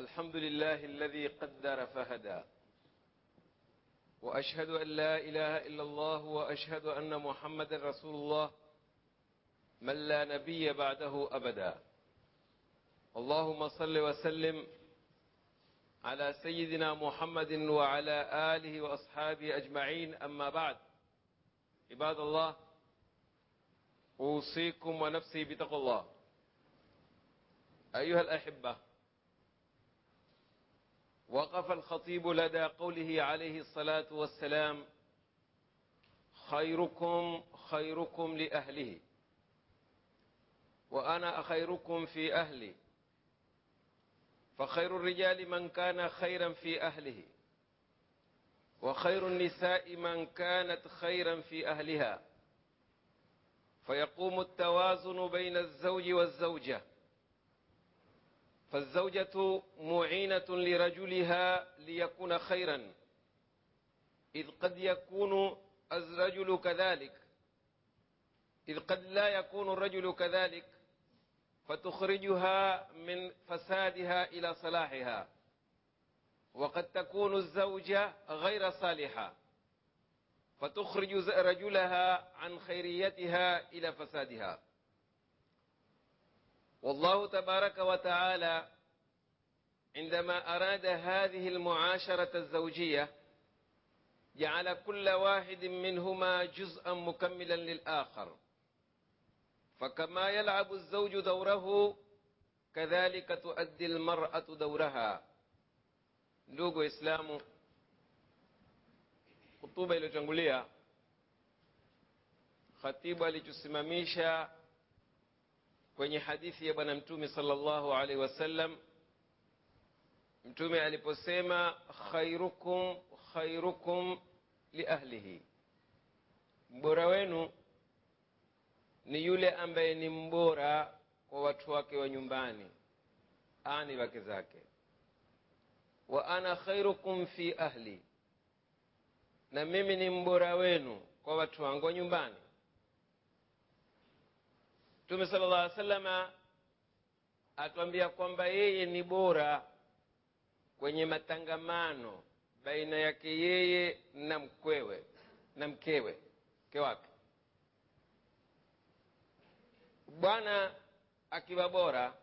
الحمد لله الذي قدر فهدى واشهد ان لا اله الا الله واشهد ان محمدا رسول الله من لا نبي بعده ابدا اللهم صل وسلم على سيدنا محمد وعلى اله واصحابه اجمعين اما بعد عباد الله اوصيكم ونفسي بتقوى الله ايها الاحبه وقف الخطيب لدى قوله عليه الصلاه والسلام خيركم خيركم لاهله وانا خيركم في اهلي فخير الرجال من كان خيرا في اهله وخير النساء من كانت خيرا في اهلها فيقوم التوازن بين الزوج والزوجه فالزوجه معينه لرجلها ليكون خيرا اذ قد يكون الرجل كذلك اذ قد لا يكون الرجل كذلك فتخرجها من فسادها الى صلاحها وقد تكون الزوجه غير صالحه فتخرج رجلها عن خيريتها الى فسادها والله تبارك وتعالى عندما اراد هذه المعاشره الزوجيه جعل كل واحد منهما جزءا مكملا للاخر فكما يلعب الزوج دوره kadhalika tuaddi lmaratu dauraha ndugu waislamu hutuba iliyotangulia khatibu alichosimamisha kwenye hadithi ya bwana mtume salllahu alaihi wasallam mtume aliposema khairukum khairukum liahlihi mbora wenu ni yule ambaye ni mbora kwa watu wake wa nyumbani ani wake zake wa ana khairukum fi ahli na mimi ni mbora wenu kwa watu wangu wa nyumbani mtume sala llah alih salama atuambia kwamba yeye ni bora kwenye matangamano baina yake yeye na mkwewe na mkewe mke wake bwana akiwa bora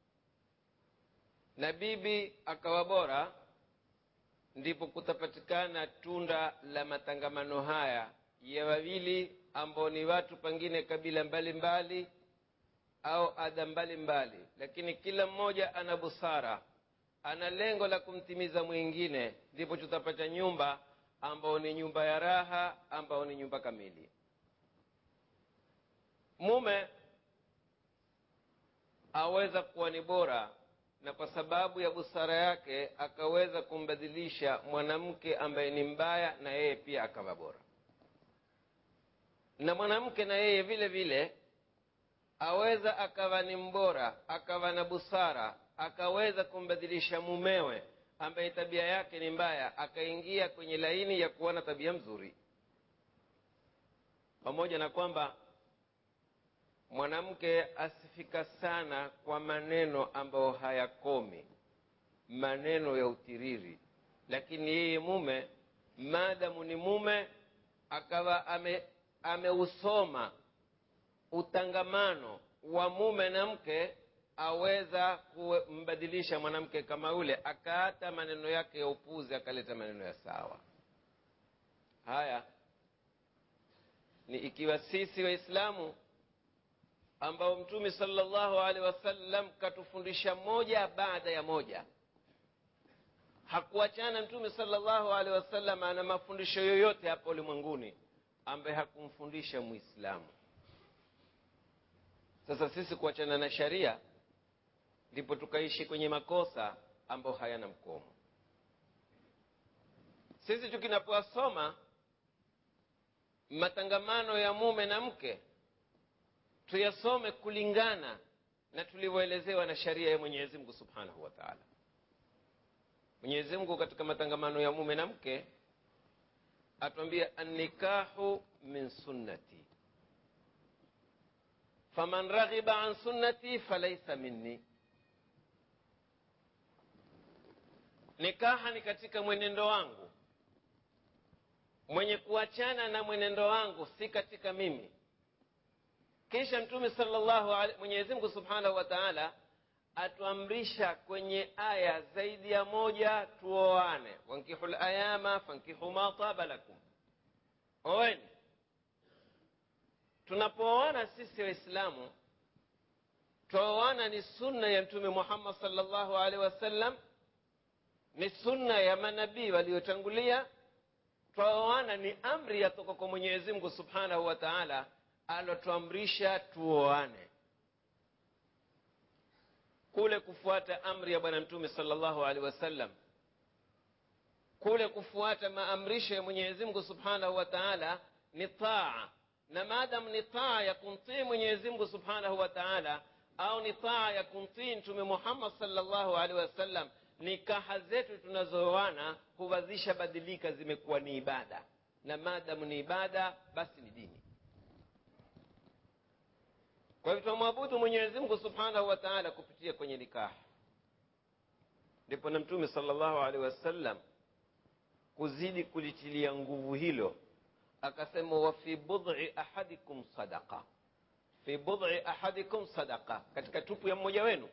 na bibi akawa bora ndipo kutapatikana tunda la matangamano haya ya wawili ambao ni watu pengine kabila mbalimbali mbali, au ada mbalimbali mbali. lakini kila mmoja ana busara ana lengo la kumtimiza mwingine ndipo tutapata nyumba ambao ni nyumba ya raha ambao ni nyumba kamili mume aweza kuwa ni bora na kwa sababu ya busara yake akaweza kumbadilisha mwanamke ambaye ni mbaya na yeye pia akawa bora na mwanamke na yeye vile vile aweza akawa ni mbora akawa na busara akaweza kumbadilisha mumewe ambaye tabia yake ni mbaya akaingia kwenye laini ya kuwa na tabia mzuri pamoja na kwamba mwanamke asifika sana kwa maneno ambayo hayakomi maneno ya utiriri lakini yeye mume maadamu ni mume akawa ame ameusoma utangamano wa mume na mke aweza kumbadilisha mwanamke kama yule akaata maneno yake ya upuzi akaleta maneno ya sawa haya ni ikiwa sisi waislamu ambao mtume salllahu alehi wasallam katufundisha moja baada ya moja hakuachana mtume salllahu alehi wasallam ana mafundisho yoyote hapa ulimwenguni ambaye hakumfundisha mwislamu sasa sisi kuachana na sharia ndipo tukaishi kwenye makosa ambayo hayana mkomo sisi tukinapoasoma matangamano ya mume na mke tuyasome kulingana na tulivyoelezewa na sharia ya mwenyezi mungu subhanahu wa taala mwenyezi mungu katika matangamano ya mume na mke atuambia annikahu min sunnati faman raghiba an sunnati falaisa minni nikaha ni katika mwenendo wangu mwenye kuachana na mwenendo wangu si katika mimi kisha mtume salllahu mwenyezi mungu subhanahu wa taala atuamrisha kwenye aya zaidi ya moja tuoane wankihu layama fankihu ma taba lakum oweni tunapooana sisi waislamu twaoana ni sunna ya mtume muhammad salllahu alaihi wasallam ni sunna ya manabii waliotangulia twaoana ni amri yatoka kwa mwenyezi mungu subhanahu wa taala alotuamrisha tuoane kule kufuata amri ya bwana mtume salllahu alehi wasallam kule kufuata maamrisho ya mwenyezi mungu subhanahu wa taala ni taa na maadamu ni taa ya kumtii mwenyezi mungu subhanahu wa taala au ni taa ya kumtii mtume muhammad salllahu alehi wasallam nikaha zetu tunazooana huwazisha badilika zimekuwa ni ibada na maadamu ni ibada basi ni dini kwa hivyo tunamwabudu mwenyezi mungu subhanahu wa taala kupitia kwenye nikaha ndipo na mtume salllahu alehi wasallam kuzidi kulitilia nguvu hilo akasema wa fi budhi ahadikum sadaqa fi budhi ahadikum sadaqa katika tupu ya mmoja wenu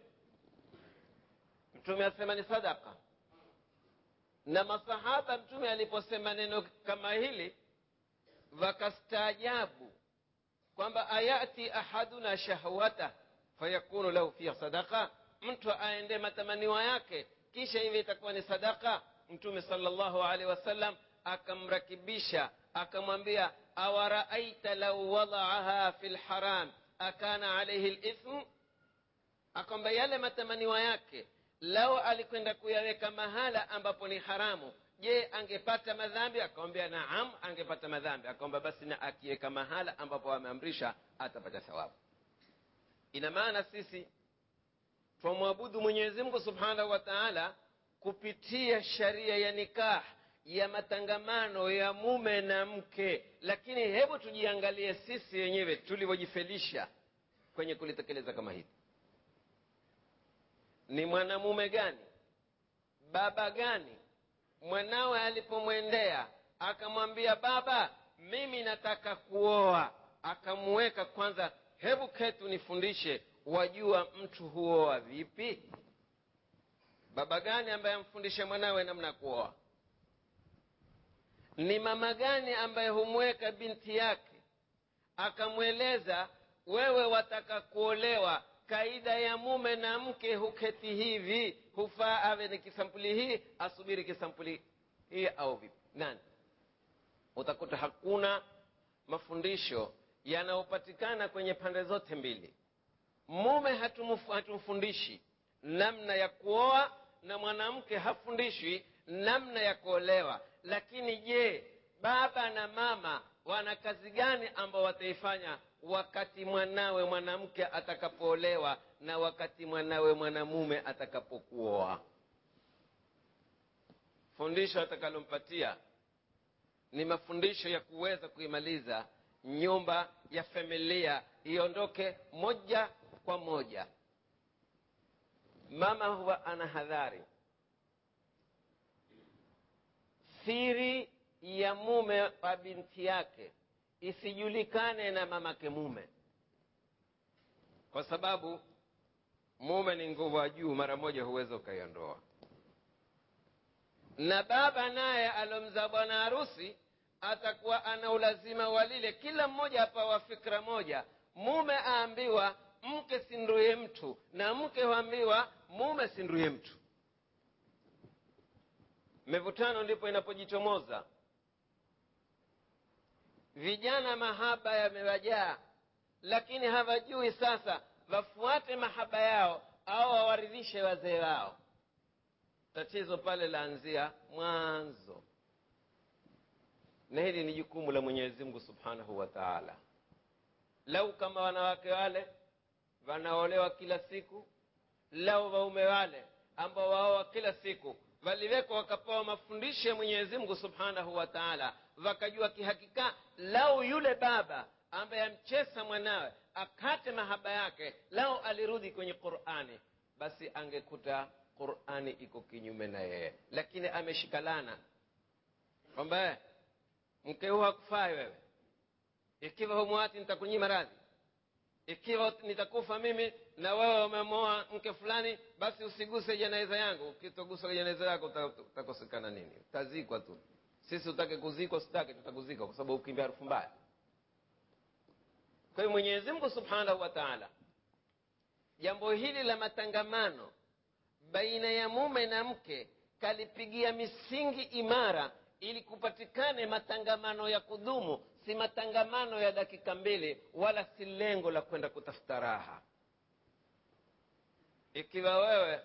mtume asema ni sadaka na masahaba mtume aliposema neno kama hili wakastaajabu kwamba ayati ahaduna shahwata fayakunu lahu fiha sadaka mtu aende matamaniwa yake kisha hivi itakuwa ni sadaka mtume salllahu alehi wasallam akamrakibisha akamwambia awaraaita lau wadaaha fi lharam akana alaihi lithm akwamba yale matamaniwa yake lao alikwenda kuyaweka mahala ambapo ni haramu je angepata madhambi akamwambia naam angepata madhambi akamwambia basi na akiweka mahala ambapo ameamrisha atapata thawabu ina maana sisi twamwabudu mwenyezi mungu subhanahu wa taala kupitia sharia ya nikah ya matangamano ya mume na mke lakini hebu tujiangalie sisi wenyewe tulivyojifelisha kwenye kulitekeleza kama hili ni mwanamume gani baba gani mwanawe alipomwendea akamwambia baba mimi nataka kuoa akamuweka kwanza hebu ketu nifundishe wajua mtu huoa vipi baba gani ambaye amfundishe mwanawe namna ya kuoa ni mama gani ambaye humweka binti yake akamweleza wewe wataka kuolewa kaida ya mume na mke huketi hivi hufaa awe ni kisampuli hii asubiri kisampuli hii au vipi nani utakuta hakuna mafundisho yanayopatikana kwenye pande zote mbili mume hatumfundishi namna ya kuoa na mwanamke hafundishwi namna ya kuolewa lakini je baba na mama wana kazi gani ambao wataifanya wakati mwanawe mwanamke atakapoolewa na wakati mwanawe mwanamume atakapokuoa fundisho atakalompatia ni mafundisho ya kuweza kuimaliza nyumba ya familia iondoke moja kwa moja mama huwa ana hadhari siri ya mume wa binti yake isijulikane na mamake mume kwa sababu mume ni nguvu ya juu mara moja huweza ukaiondoa na baba naye alomzaa bwana harusi atakuwa ana ulazima wa lile kila mmoja apawa fikra moja mume aambiwa mke sinduye mtu na mke huambiwa mume sinduye mtu mivutano ndipo inapojichomoza vijana mahaba yamewajaa lakini hawajui sasa wafuate mahaba yao au wawaridhishe wazee wao tatizo pale laanzia mwanzo na hili ni jukumu la mwenyezi mungu subhanahu wa taala lau kama wanawake wale wanaolewa kila siku lau waume wale ambao waoa kila siku waliwekwa wakapewa mafundisho ya mwenyezi mungu subhanahu wa taala wakajua kihakika lau yule baba ambaye amchesa mwanawe akate mahaba yake lau alirudi kwenye qurani basi angekuta qurani iko kinyume na yeye lakini ameshikalana kwamba mke huu hakufai wewe ikiwa humwati nitakunyima radhi ikiwa nitakufa mimi na wewe umemoa mke fulani basi usiguse jeneza yangu ukitogusa jeneza yako utakosekana nini utazikwa tu sisi utake kuzikwa sitake tutakuzikwa kwa sababu ukimbia harufu mbaya kwa hiyo mwenyezi mungu subhanahu wa taala jambo hili la matangamano baina ya mume na mke kalipigia misingi imara ili kupatikane matangamano ya kudumu si matangamano ya dakika mbili wala si lengo la kwenda kutafuta raha ikiwa wewe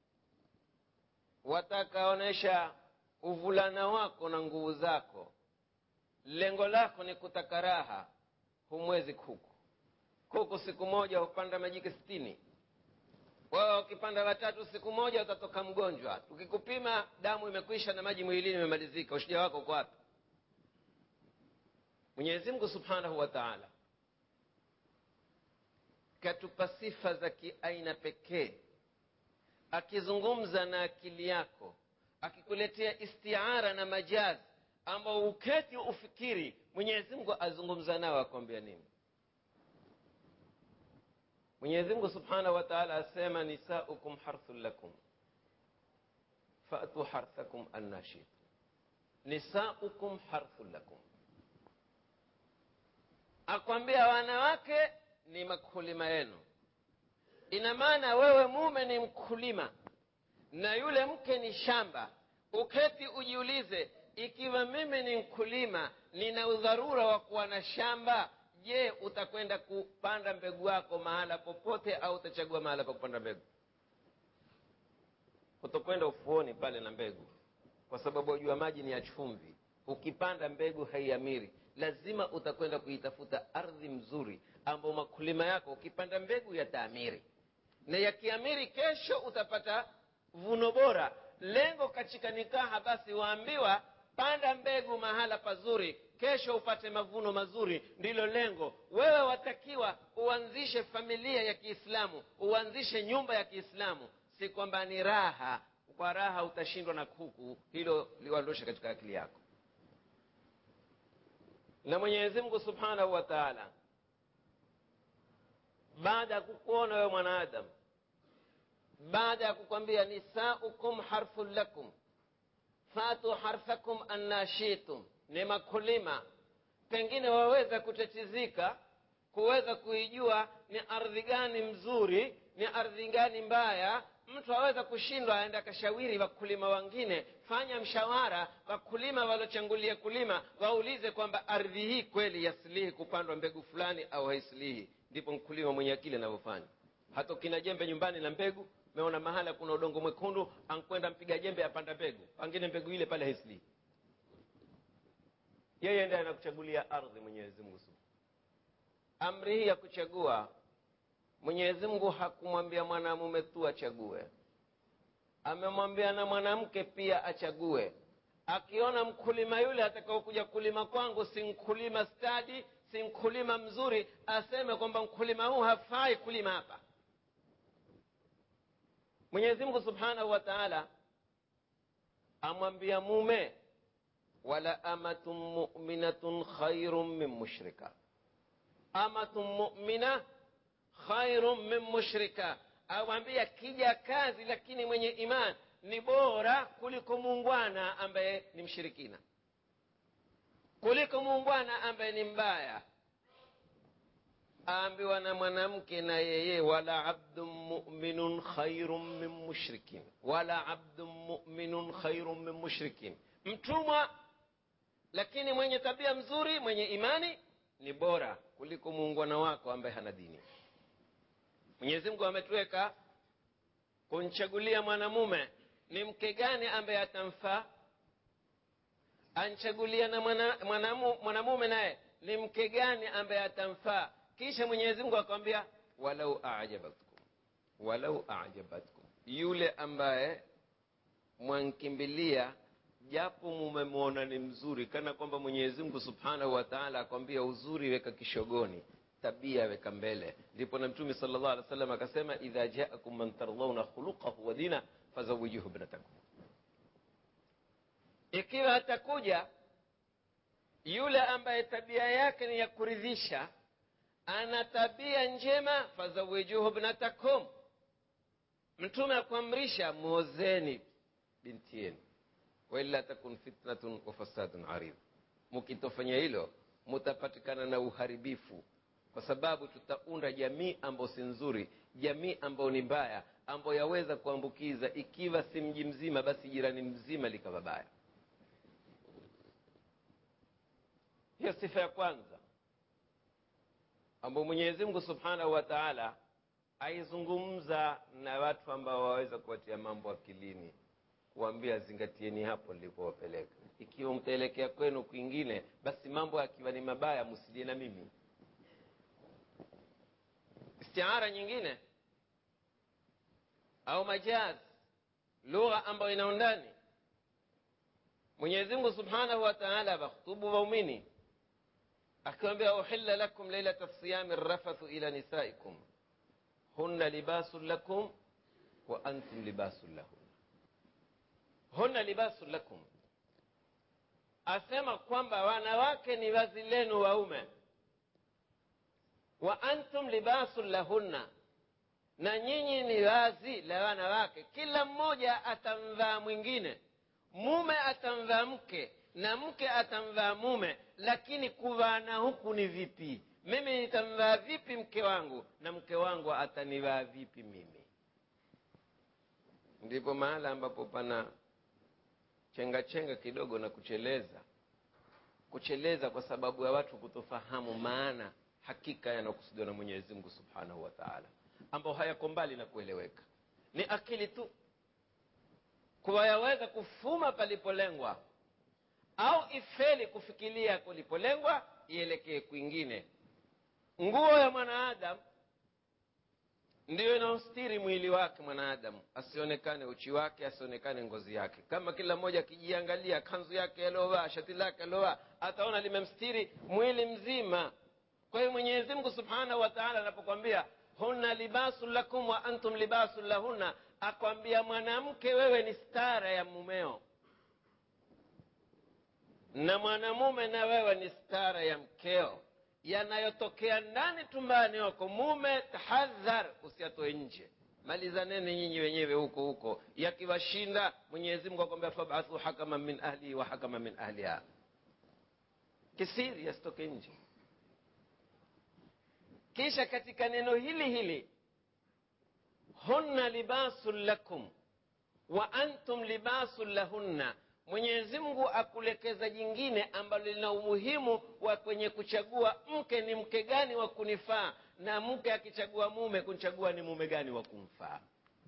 watakaonyesha uvulana wako na nguvu zako lengo lako ni kutaka raha humwezi kuku kuku siku moja hupanda majike sitini wewe ukipanda watatu siku moja utatoka mgonjwa tukikupima damu imekwisha na maji mwilini imemalizika ushija wako uko wapi mwenyezi mungu subhanahu wa taala katupa sifa za kiaina pekee akizungumza na akili yako akikuletea istiara na majazi ambao uketi ufikiri mwenyezi mungu azungumza nao akwambia nini mwenyezi mungu subhanahu wa taala asema nisaukum harthun lakum fatu harthakum anna shitum nisaukum harthun lakum akwambia wanawake ni makulima yenu ina maana wewe mume ni mkulima na yule mke ni shamba uketi ujiulize ikiwa mimi ni mkulima nina udharura wa kuwa na shamba je utakwenda kupanda mbegu yako mahala popote au utachagua mahala pa kupanda mbegu utakwenda ufuoni pale na mbegu kwa sababu wajua maji ni ya chumvi ukipanda mbegu haiamiri lazima utakwenda kuitafuta ardhi mzuri ambao makulima yako ukipanda mbegu yataamiri na yakiamiri kesho utapata vuno bora lengo katika nikaha basi waambiwa panda mbegu mahala pazuri kesho upate mavuno mazuri ndilo lengo wewe watakiwa uanzishe familia ya kiislamu uanzishe nyumba ya kiislamu si kwamba ni raha kwa raha utashindwa na kuku hilo liwandoshe katika akili yako na mwenyezi mungu subhanahu wa taala baada ya kukuona wewe mwanaadamu baada ya kukwambia nisaukum harthun lakum fatu harthakum anna shitum ni makulima pengine waweza kutatizika kuweza kuijua ni ardhi gani mzuri ni ardhi gani mbaya mtu aweza kushindwa aende akashawiri wakulima wengine fanya mshawara wakulima walochangulia kulima waulize kwamba ardhi hii kweli yasilihi kupandwa mbegu fulani au haisilihi ndipo mkulima mwenye akili anavyofanya hata ukina jembe nyumbani na mbegu meona mahala kuna udongo mwekundu ankwenda mpiga jembe apanda mbegu pangine mbegu ile pale haisilihi yeye ndiye anakuchagulia ardhi mwenyezi mungu amri hii ya kuchagua mwenyezi mungu hakumwambia mwanamume tu achague amemwambia na mwanamke pia achague akiona mkulima yule atakaokuja kulima kwangu si mkulima stadi si mkulima mzuri aseme kwamba mkulima huu hafai kulima hapa mwenyezi mungu subhanahu wa taala amwambia mume wala amatun muminatun khairun min mushrika amatun mumina khairun min mushrika awambia kija kazi lakini mwenye iman ni bora kuliko muungwana ambaye ni mshirikina kuliko muungwana ambaye ni mbaya aambiwa na mwanamke na yeye wala abdun muminun khairun min mushrikin wala abdun muminun khairun min mushrikin mtumwa lakini mwenye tabia mzuri mwenye imani ni bora kuliko muungwana wako ambaye hana dini mwenyezi mungu ametuweka kumchagulia mwanamume ni mke gani ambaye atamfaa anchagulia na mwanamume mwana, mwana, mwana naye ni mke gani ambaye atamfaa kisha mwenyezi mungu akwambia walau ajabatkum walau ajabatkum yule ambaye mwankimbilia japo mumemwona ni mzuri kana kwamba mwenyezi mungu subhanahu wa taala akwambia uzuri weka kishogoni tabia weka mbele ndipo na mtume sala llah alih wasallam akasema idha jaakum man tardhauna khuluqahu wa dina fazawijuhu ibnatakum ikiwa atakuja yule ambaye tabia yake ni ya kuridhisha ana tabia njema fazawijuhu ibnatakum mtume akuamrisha muozeni binti yenu waila takun fitnatun wa fasadun aridh mukitofanya hilo mutapatikana na uharibifu kwa sababu tutaunda jamii ambayo si nzuri jamii ambayo ni mbaya ambayo yaweza kuambukiza ikiwa si mji mzima basi jirani mzima likawa baya hiyo sifa ya kwanza ambayo mwenyezi mungu subhanahu wa taala aizungumza na watu ambao waweza kuwatia mambo akilini kuambia zingatieni hapo nilipowapeleka ikiwa mtaelekea kwenu kwingine basi mambo akiwa ni mabaya msilie na mimi istiara nyingine au majaz lugha ambayo ina undani mwenyezi mungu subhanahu wa taala wakhtubu waumini akiwambia uhilla lakum lailata siyami rafathu ila nisaikum hunna libasun lakum wa antum libasun lahun hunna libasun lakum asema kwamba wanawake ni vazi lenu waume wa antum libasun lahunna na nyinyi ni vazi la wanawake kila mmoja atamvaa mwingine mume atamvaa mke na mke atamvaa mume lakini kuvaana huku ni vipi mimi nitamvaa vipi mke wangu na mke wangu atanivaa vipi mimi ndipo mahala ambapo pana chenga chenga kidogo na kucheleza kucheleza kwa sababu ya watu kutofahamu maana hakika yanayokusudiwa na mwenyezi mungu subhanahu wa taala ambao hayako mbali na kueleweka ni akili tu kuwa yaweza kufuma palipolengwa au ifeli kufikiria kulipolengwa ielekee kwingine nguo ya mwanaadamu ndiyo inaostiri mwili wake mwanaadamu asionekane uchi wake asionekane ngozi yake kama kila mmoja akijiangalia kanzu yake aliovaa shati lake aliovaa ataona limemstiri mwili mzima kwa hiyo mwenyezi mungu subhanahu wa taala anapokwambia hunna libasun lakum wa antum libasun lahunna akwambia mwanamke wewe ni stara ya mumeo na mwanamume na wewe ni stara ya mkeo yanayotokea ndani tumbani wako mume tahadhar usiatoe nje malizaneni nyinyi wenyewe huko huko yakiwashinda mwenyezi mungu akwambia fabathu hakama min ahlihi wa hakama min ahliha kisiri yasitoke nje kisha katika neno hili hili hunna libasun lakum wa antum libasun lahunna mwenyezi mungu akulekeza jingine ambalo lina umuhimu wa kwenye kuchagua mke ni mke gani wa kunifaa na mke akichagua mume kunchagua ni mume gani wa kumfaa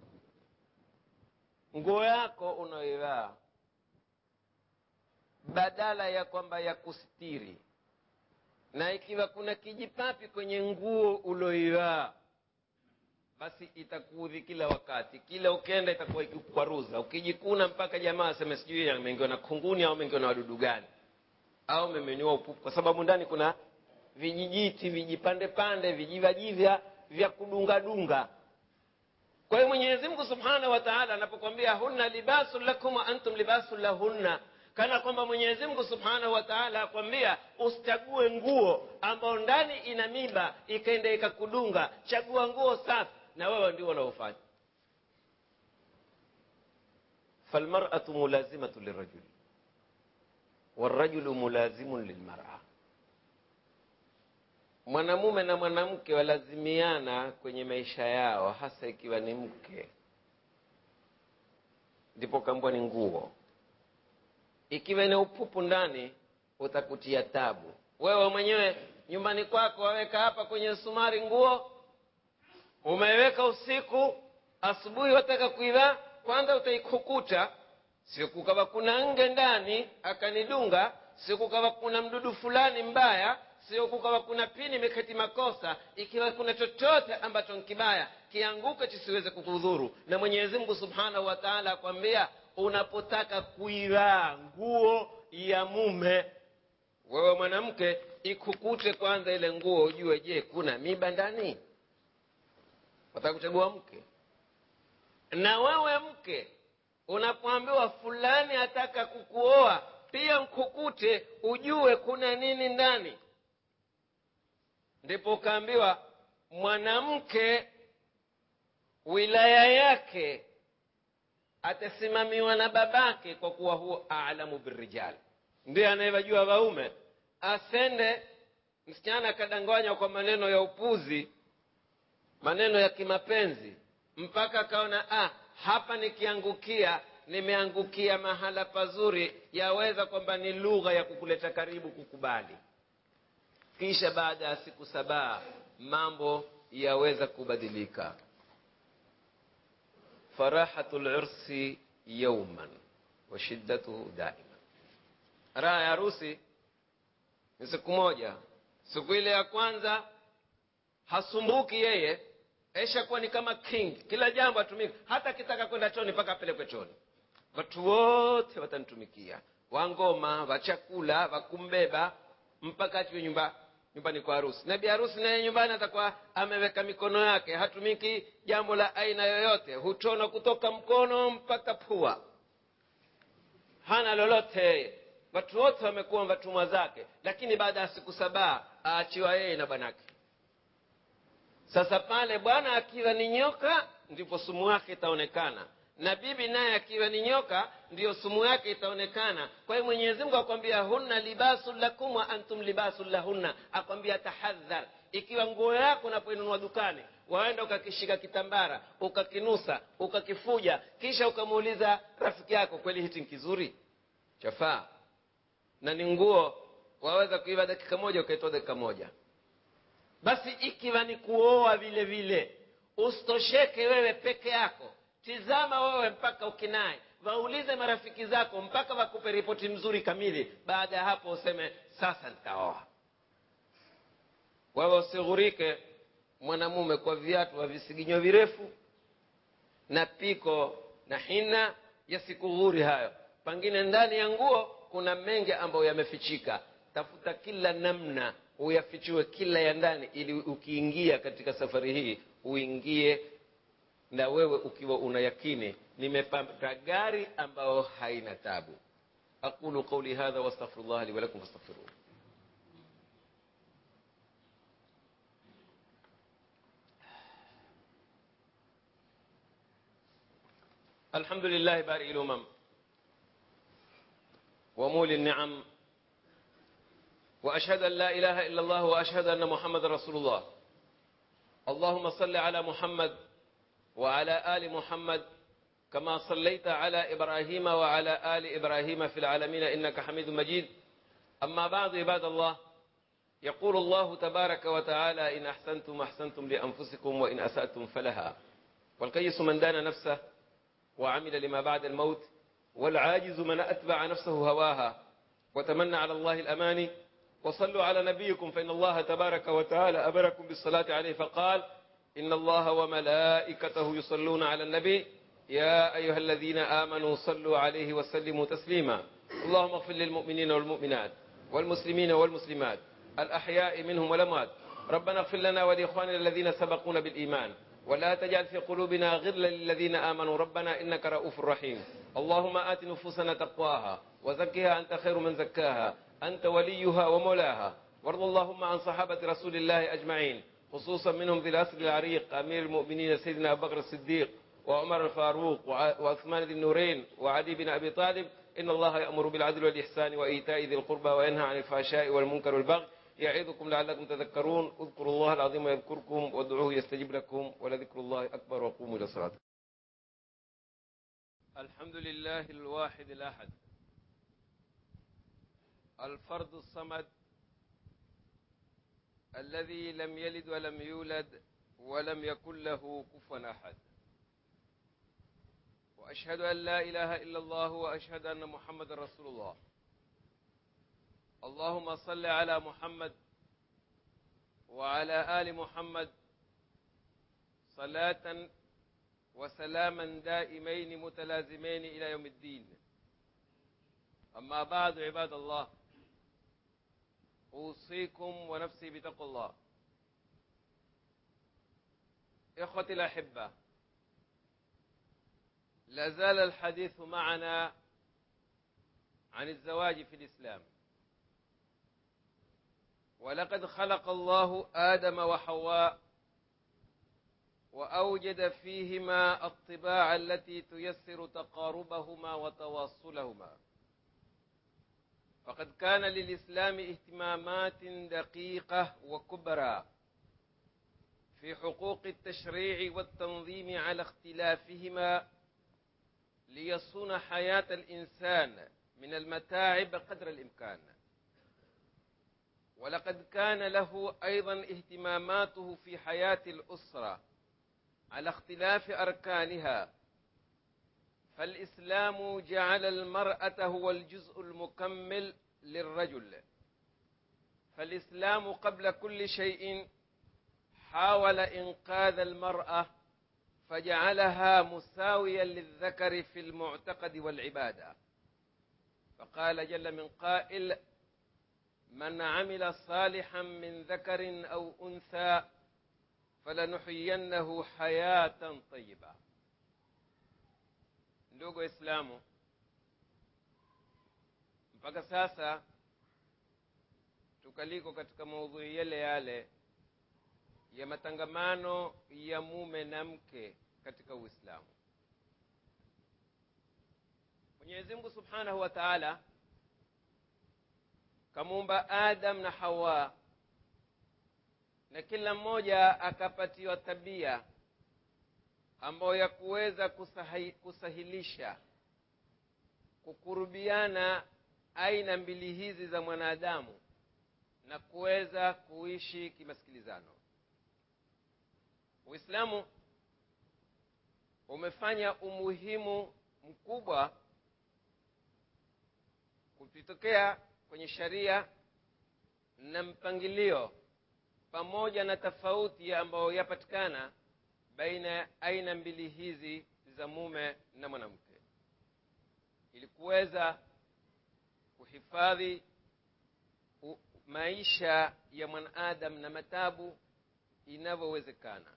nguo yako unaoivaa badala ya kwamba ya kustiri na ikiwa kuna kijipapi kwenye nguo uloivaa basi itakuudhi kila wakati kila ukenda itakuwa ikikwaruza ukijikuna mpaka jamaa aseme sijui ameingiwa na kunguni au ameingiwa na wadudu gani au memeniwa upupu kwa sababu ndani kuna vijijiti vijipande pande vijivajivya vya kudungadunga kwa hiyo mwenyezi mungu subhanahu wa taala anapokwambia hunna libasun lakum wa antum libasun lahunna kana kwamba mwenyezi mungu subhanahu wa taala akwambia usichague nguo ambayo ndani ina miba ikaenda ikakudunga chagua nguo safi na wewe ndio unaofanya falmaratu mulazimatu lirajuli warajulu mulazimun lilmara mwanamume na mwanamke walazimiana kwenye maisha yao hasa ikiwa ni mke ndipo kambwa ni nguo ikiwa ina upupu ndani utakutia tabu wewe mwenyewe nyumbani kwako waweka hapa kwenye sumari nguo umeiweka usiku asubuhi wataka kuivaa kwanza utaikukuta sio kukawa kuna nge ndani akanidunga sio kukawa kuna mdudu fulani mbaya sio kukawa kuna pini imeketi makosa ikiwa kuna chochote ambacho nkibaya kianguke chisiweze kukudhuru na mwenyezi mungu subhanahu wa taala akwambia unapotaka kuivaa nguo ya mume wewe mwanamke ikukute kwanza ile nguo ujue je kuna miba ndani wataka kuchagua mke na wewe mke unapoambiwa fulani ataka kukuoa pia mkukute ujue kuna nini ndani ndipo ukaambiwa mwanamke wilaya yake atasimamiwa na babake kwa kuwa huo alamu birijal ndiye anayewajua waume asende msichana akadanganywa kwa maneno ya upuzi maneno ya kimapenzi mpaka akaona ah, hapa nikiangukia nimeangukia mahala pazuri yaweza kwamba ni lugha ya kukuleta karibu kukubali kisha baada ya siku sabaa mambo yaweza kubadilika farahatu lursi yauman wa shiddatuhu daima raha ya harusi ni siku moja siku ile ya kwanza hasumbuki yeye eshakuwa ni kama king kila jambo atumike hata akitaka kwenda choni mpaka apelekwe choni watu wote watanitumikia wangoma wachakula wakumbeba mpaka atiwe nyumba nyumbani kwa harusi na bi harusi naye nyumbani atakuwa ameweka mikono yake hatumiki jambo la aina yoyote hutona kutoka mkono mpaka pua hana lolote yeye watu wote wamekuwa watumwa zake lakini baada ya siku sabaa aachiwa yeye na bwanake sasa pale bwana akiwa ni nyoka ndipo sumu yake itaonekana na bibi naye akiwa ni nyoka ndiyo sumu yake itaonekana kwa hiyo mwenyezi mungu akwambia hunna libasun lakum wa antum libasun lahunna akwambia tahadhar ikiwa nguo yako unapoinunua dukani waenda ukakishika kitambara ukakinusa ukakifuja kisha ukamuuliza rafiki yako kweli hiti kizuri chafaa na ni nguo waweza kuiva dakika moja ukaitoa dakika moja basi ikiwa ni kuoa vile vile usitosheke wewe peke yako tizama wewe mpaka ukinaye waulize marafiki zako mpaka wakupe ripoti mzuri kamili baada ya hapo useme sasa nitaoa wewe usighurike mwanamume kwa viatu wa visiginyo virefu na piko na hina yasikughuri hayo pengine ndani ya nguo kuna mengi ambayo yamefichika tafuta kila namna uyafichue kila ya ndani ili ukiingia katika safari hii uingie na wewe ukiwa una yakini nimepata gari ambayo haina tabu aqulu qauli hadha wastaghfirullah li walakum fastaghfiruh الحمد لله بارئ الامم ومولي النعم واشهد ان لا اله الا الله واشهد ان محمد رسول الله اللهم صل على محمد وعلى ال محمد كما صليت على ابراهيم وعلى ال ابراهيم في العالمين انك حميد مجيد اما بعد عباد الله يقول الله تبارك وتعالى ان احسنتم احسنتم لانفسكم وان اساتم فلها والقيس من دان نفسه وعمل لما بعد الموت والعاجز من اتبع نفسه هواها وتمنى على الله الاماني وصلوا على نبيكم فإن الله تبارك وتعالى أمركم بالصلاة عليه فقال إن الله وملائكته يصلون على النبي يا أيها الذين آمنوا صلوا عليه وسلموا تسليما اللهم اغفر للمؤمنين والمؤمنات والمسلمين والمسلمات الأحياء منهم والأموات ربنا اغفر لنا ولإخواننا الذين سبقونا بالإيمان ولا تجعل في قلوبنا غلا للذين آمنوا ربنا إنك رؤوف رحيم اللهم آت نفوسنا تقواها وزكها أنت خير من زكاها أنت وليها ومولاها وارض اللهم عن صحابة رسول الله أجمعين خصوصا منهم ذي الأسر العريق أمير المؤمنين سيدنا أبو بكر الصديق وعمر الفاروق وعثمان ذي النورين وعلي بن أبي طالب إن الله يأمر بالعدل والإحسان وإيتاء ذي القربى وينهى عن الفحشاء والمنكر والبغي يعظكم لعلكم تذكرون اذكروا الله العظيم يذكركم وادعوه يستجب لكم ولذكر الله أكبر وقوموا إلى الصلاة الحمد لله الواحد الأحد الفرد الصمد الذي لم يلد ولم يولد ولم يكن له كفوا احد واشهد ان لا اله الا الله واشهد ان محمد رسول الله اللهم صل على محمد وعلى ال محمد صلاه وسلاما دائمين متلازمين الى يوم الدين اما بعد عباد الله أوصيكم ونفسي بتقوى الله إخوتي الأحبة لا زال الحديث معنا عن الزواج في الإسلام ولقد خلق الله آدم وحواء وأوجد فيهما الطباع التي تيسر تقاربهما وتواصلهما فقد كان للإسلام اهتمامات دقيقة وكبرى في حقوق التشريع والتنظيم على اختلافهما ليصون حياة الإنسان من المتاعب قدر الإمكان ولقد كان له أيضا اهتماماته في حياة الأسرة على اختلاف أركانها فالإسلام جعل المرأة هو الجزء المكمل للرجل فالإسلام قبل كل شيء حاول إنقاذ المرأة فجعلها مساويا للذكر في المعتقد والعبادة فقال جل من قائل من عمل صالحا من ذكر أو أنثى فلنحيينه حياة طيبة ndugu waislamu mpaka sasa tukaliko katika maudhui yale yale ya matangamano ya mume na mke katika uislamu mwenyezi mungu subhanahu wa taala kamuumba adam na hawa na kila mmoja akapatiwa tabia ambayo ya kuweza kusahi, kusahilisha kukurubiana aina mbili hizi za mwanadamu na kuweza kuishi kimasikilizano uislamu umefanya umuhimu mkubwa kukitokea kwenye sharia na mpangilio pamoja na tofauti ambayo yapatikana baina ya aina mbili hizi za mume na mwanamke ili kuweza kuhifadhi maisha ya mwanadamu na matabu inavyowezekana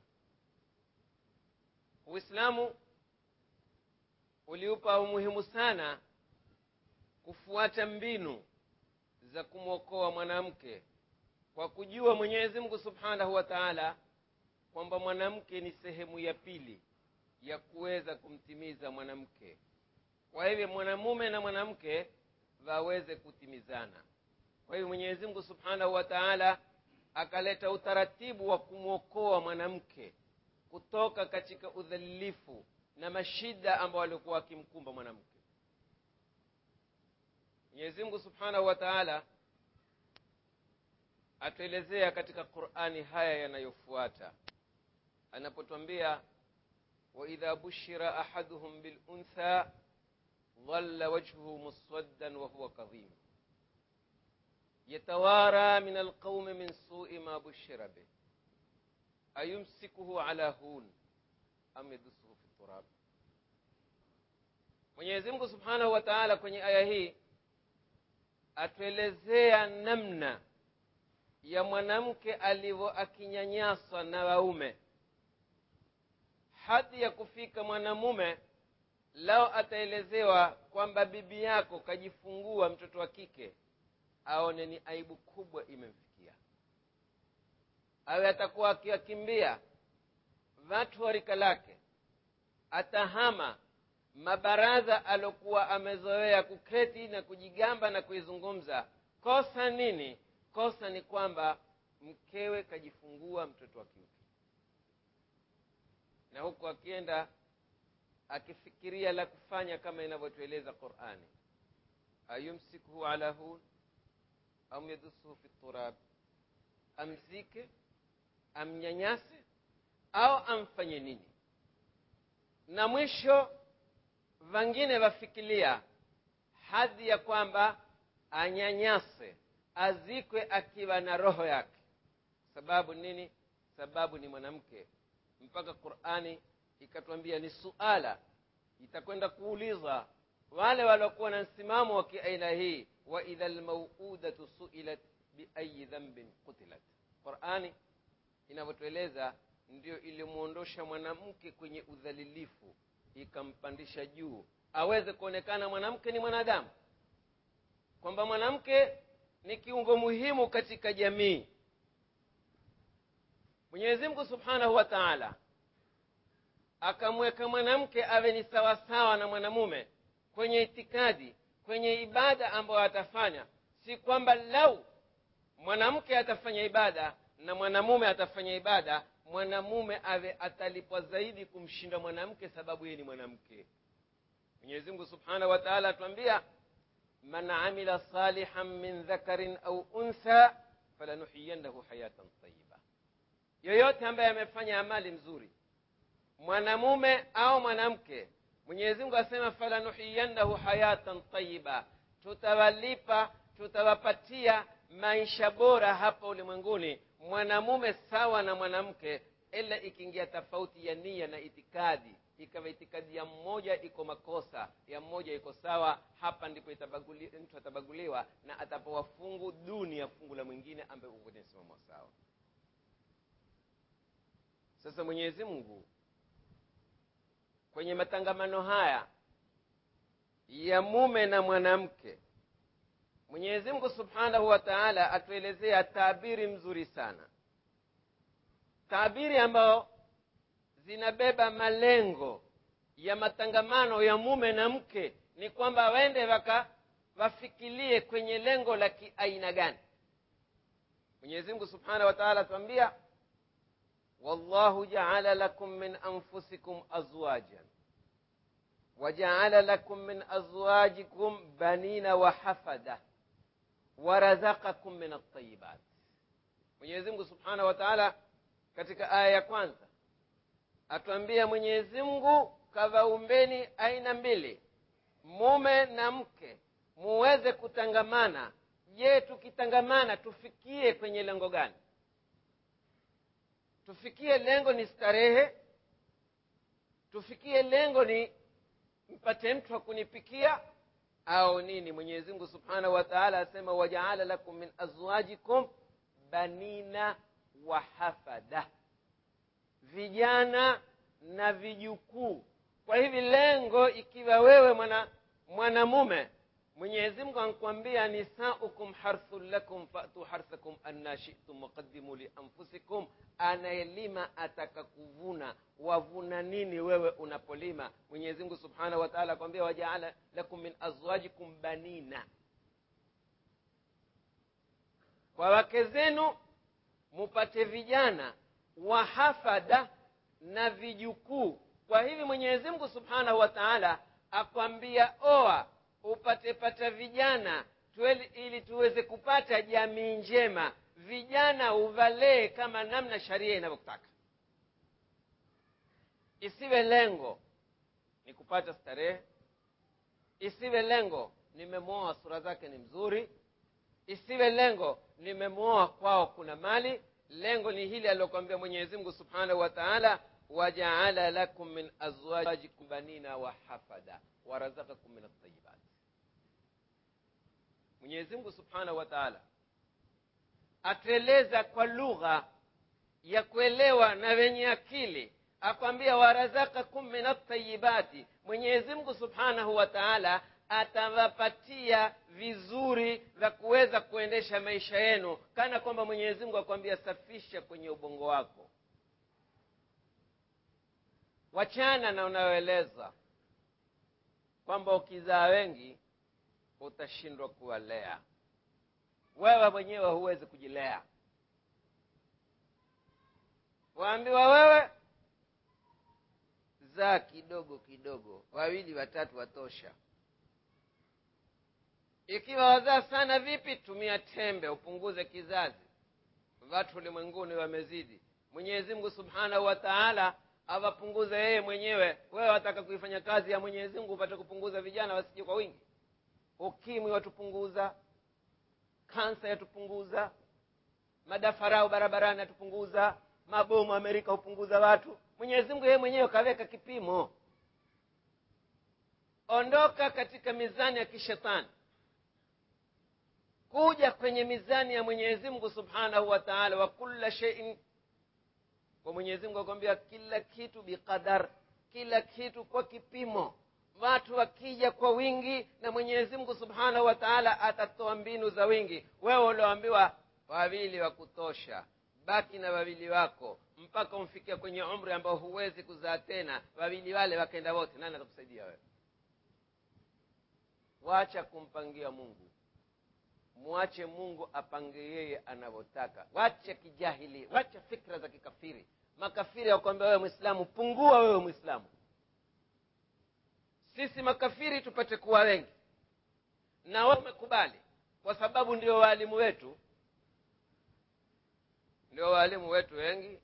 uislamu uliupa umuhimu sana kufuata mbinu za kumwokoa mwanamke kwa kujua mwenyezi mungu subhanahu wa taala kwamba mwanamke ni sehemu ya pili ya kuweza kumtimiza mwanamke kwa hivyo mwanamume na mwanamke waweze kutimizana kwa hivyo mwenyezi mungu subhanahu wa taala akaleta utaratibu wa kumwokoa mwanamke kutoka katika udhalilifu na mashida ambayo alikuwa akimkumba mwanamke mwenyezi mungu subhanahu wa taala atuelezea katika qurani haya yanayofuata anapotwambia waidha bushira ahaduhum biluntha dhalla wajhuhu muswaddan wahuwa kadhim yatawara min alqaumi min sui ma bushira bih ayumsikuhu ala hun am yadusuhu fi turab mwenyezi mungu subhanahu wa taala kwenye aya hii atuelezea namna ya mwanamke alivyo akinyanyaswa na waume hadi ya kufika mwanamume lao ataelezewa kwamba bibi yako kajifungua mtoto wa kike aone ni aibu kubwa imemfikia awe atakuwa akiwakimbia watu wa rika lake atahama mabaraza aliokuwa amezoea kuketi na kujigamba na kuizungumza kosa nini kosa ni kwamba mkewe kajifungua mtoto wa kiuke na huku akienda akifikiria la kufanya kama inavyotueleza qurani ayumsikuhu ala hun am yadusuhu fi turab amzike amnyanyase au amfanye nini na mwisho vangine vafikilia hadhi ya kwamba anyanyase azikwe akiwa na roho yake sababu nini sababu ni mwanamke mpaka qurani ikatwambia ni suala itakwenda kuuliza wale waliokuwa na msimamo wa kiaina hii wa idha lmauudatu suilat biayi dhambin qutilat qurani inavyotueleza ndio ilimwondosha mwanamke kwenye udhalilifu ikampandisha juu aweze kuonekana mwanamke ni mwanadamu kwamba mwanamke ni kiungo muhimu katika jamii mwenyezi mungu subhanahu wa taala akamweka mwanamke awe ni sawasawa na mwanamume kwenye itikadi kwenye ibada ambayo atafanya si kwamba lau mwanamke atafanya ibada na mwanamume atafanya ibada mwanamume awe atalipwa zaidi kumshinda mwanamke sababu yeye ni mwanamke mwenyezi mungu subhanahu wa taala atuambia man amila salihan min dhakarin au untha falanuhiyannahu hayatan tayiba yoyote ambaye amefanya amali mzuri mwanamume au mwanamke mwenyezi mungu asema falanuhiyannahu hayatan tayiba tutawalipa tutawapatia maisha bora hapa ulimwenguni mwanamume sawa na mwanamke ila ikiingia tofauti ya nia na itikadi ikawa itikadi ya mmoja iko makosa ya mmoja iko sawa hapa ndipo itabaguli, mtu atabaguliwa na atapewa fungu duni ya fungu la mwingine ambaye uko kwenye msimamo sawa sasa mwenyezi mungu kwenye matangamano haya ya mume na mwanamke mwenyezi mungu subhanahu wa taala atuelezea taabiri mzuri sana taabiri ambayo zinabeba malengo ya matangamano ya mume na mke ni kwamba waende waka wafikirie kwenye lengo la kiaina gani mwenyezi mungu subhanahu wa taala atuambia wallahu jaala lakum min anfusikum azwajan wajaala lakum min azwajikum banina wa hafada warazakakum min altayibat mwenyezi mungu subhanahu wa taala katika aya ya kwanza atuambia mwenyezi mungu kavaumbeni aina mbili mume na mke muweze kutangamana je tukitangamana tufikie kwenye lengo gani tufikie lengo ni starehe tufikie lengo ni mpate mtu wa kunipikia au nini mwenyezi mungu subhanahu wa taala asema wajaala lakum min azwajikum banina wa hafada vijana na vijukuu kwa hivi lengo ikiwa wewe mwana mwanamume mwenyezi mungu ankuambia nisaukum harthun lakum fatu harthakum anna shitum waqaddimu lianfusikum anayelima ataka kuvuna wavuna nini wewe unapolima mwenyezi mungu subhanahu wa taala akwambia wajaala lakum min azwajikum banina kwa wake zenu mupate vijana wahafada na vijukuu kwa hivi mwenyezi mungu subhanahu wa taala akwambia oa upate pata vijana tueli, ili tuweze kupata jamii njema vijana uvalee kama namna sharia inavyotaka isiwe lengo ni kupata starehe isiwe lengo nimemwoa sura zake ni mzuri isiwe lengo nimemwoa kwao kuna mali lengo ni hili alilokwambia mwenyezi mungu subhanahu wa taala wajaala lakum min azwajikum banina wa hafada warazakakum min altayibat mwenyezi mungu subhanahu wa taala atueleza kwa lugha ya kuelewa na wenye akili akwambia warazakakum min altayibati mwenyezi mungu subhanahu wa taala atawapatia vizuri vya kuweza kuendesha maisha yenu kana kwamba mwenyezi mungu akwambia safisha kwenye ubongo wako wachana na unayoeleza kwamba ukizaa wengi utashindwa kuwalea wewe mwenyewe huwezi kujilea waambiwa wewe zaa kidogo kidogo wawili watatu watosha ikiwa wazaa sana vipi tumia tembe upunguze kizazi watu ulimwenguni wamezidi mwenyezi mungu subhanahu wa taala awapunguze yeye mwenyewe wewe wataka kuifanya kazi ya mwenyezi mungu upate kupunguza vijana wasije kwa wingi ukimwi watupunguza kansa yatupunguza madafarau barabarani yatupunguza mabomu amerika hupunguza watu mwenyezi mungu yeye mwenyewe kaweka kipimo ondoka katika mizani ya kishetani kuja kwenye mizani ya mwenyezi mungu subhanahu wa taala wa kulla sheiin kwa mwenyezi mungu akwambia kila kitu biqadar kila kitu kwa kipimo watu wakija kwa wingi na mwenyezi mungu subhanahu wa taala atatoa mbinu za wingi wewe ulioambiwa wawili wa kutosha baki na wawili wako mpaka umfikia kwenye umri ambao huwezi kuzaa tena wawili wale wakaenda wote nani atakusaidia wewe wacha kumpangia mungu mwache mungu apange yeye anavyotaka wache kijahili wache fikra za kikafiri makafiri wakwambia wewe mwislamu pungua wewe mwislamu sisi makafiri tupate kuwa wengi na wewe umekubali kwa sababu ndio waalimu wetu ndio waalimu wetu wengi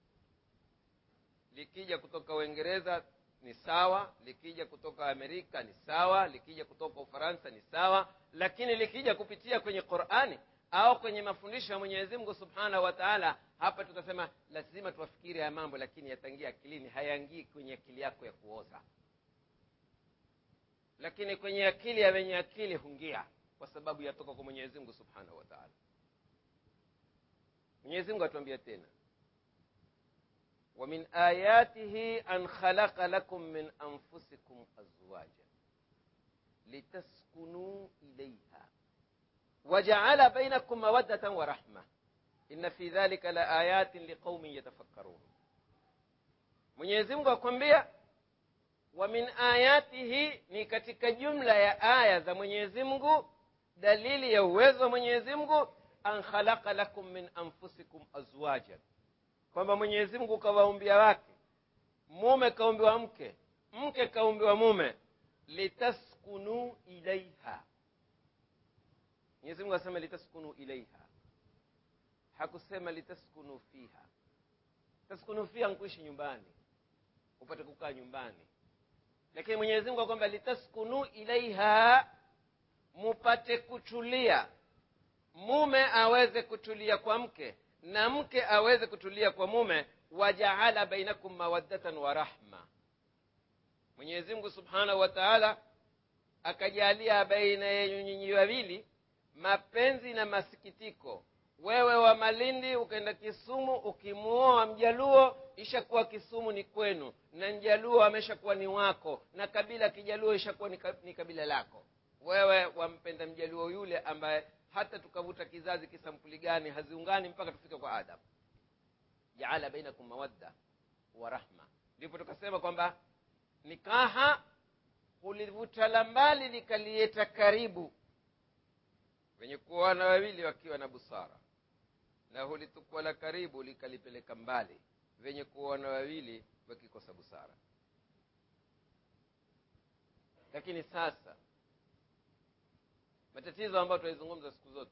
likija kutoka uingereza ni sawa likija kutoka amerika ni sawa likija kutoka ufaransa ni sawa lakini likija kupitia kwenye qurani au kwenye mafundisho ya mwenyezi mungu subhanahu wa taala hapa tutasema lazima tuwafikiri haya mambo lakini yatangia akilini hayaingii kwenye akili yako ya kuoza lakini kwenye akili ya wenye akili hungia kwa sababu yatoka kwa mwenyezi mungu subhanahu wa taala mwenyezi mungu atuambia tena ومن آياته أن خلق لكم من أنفسكم أزواجا لتسكنوا إليها وجعل بينكم مودة ورحمة إن في ذلك لآيات لقوم يتفكرون Mwenyezi Mungu akwambia wa min ayatihi ni katika jumla ya aya za Mwenyezi Mungu dalili ya uwezo wa Mwenyezi Mungu an khalaqa lakum min anfusikum azwajan kwamba mwenyezi mungu kawaumbia wake mume kaumbiwa mke mke kaumbiwa mume litaskunu ilaiha mwenyezi mungu asema litaskunu ilaiha hakusema litaskunu fiha taskunu fiha nkuishi nyumbani upate kukaa nyumbani lakini mwenyezi mungu kwamba litaskunu ilaiha mupate kutulia mume aweze kutulia kwa mke na mke aweze kutulia kwa mume wajaala bainakum mawaddatan wa rahma mwenyezi mungu subhanahu wa taala akajalia baina yenyu nyinyi wawili mapenzi na masikitiko wewe wa malindi ukaenda kisumu ukimuoa mjaluo ishakuwa kisumu ni kwenu na mjaluo ameshakuwa ni wako na kabila kijaluo ishakuwa ni kabila lako wewe wampenda mjaluo yule ambaye hata tukavuta kizazi kisampuli gani haziungani mpaka tufike kwa adamu jaala bainakum mawadda wa rahma ndipo tukasema kwamba nikaha hulivuta la mbali likalieta karibu wenye kuoana wawili wakiwa na busara na hulitukua la karibu likalipeleka mbali venye kuoana wawili wakikosa busara lakini sasa matatizo ambayo tunaizungumza siku zote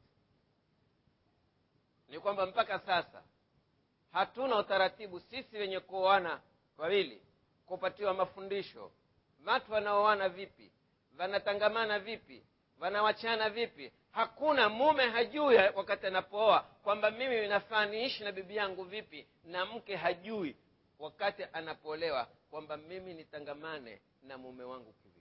ni kwamba mpaka sasa hatuna utaratibu sisi wenye kuoana wawili kupatiwa mafundisho watu wanaoana vipi wanatangamana vipi wanawachana vipi hakuna mume hajui wakati anapooa kwamba mimi nafaa niishi na bibi yangu vipi na mke hajui wakati anapoolewa kwamba mimi nitangamane na mume wangu kivipi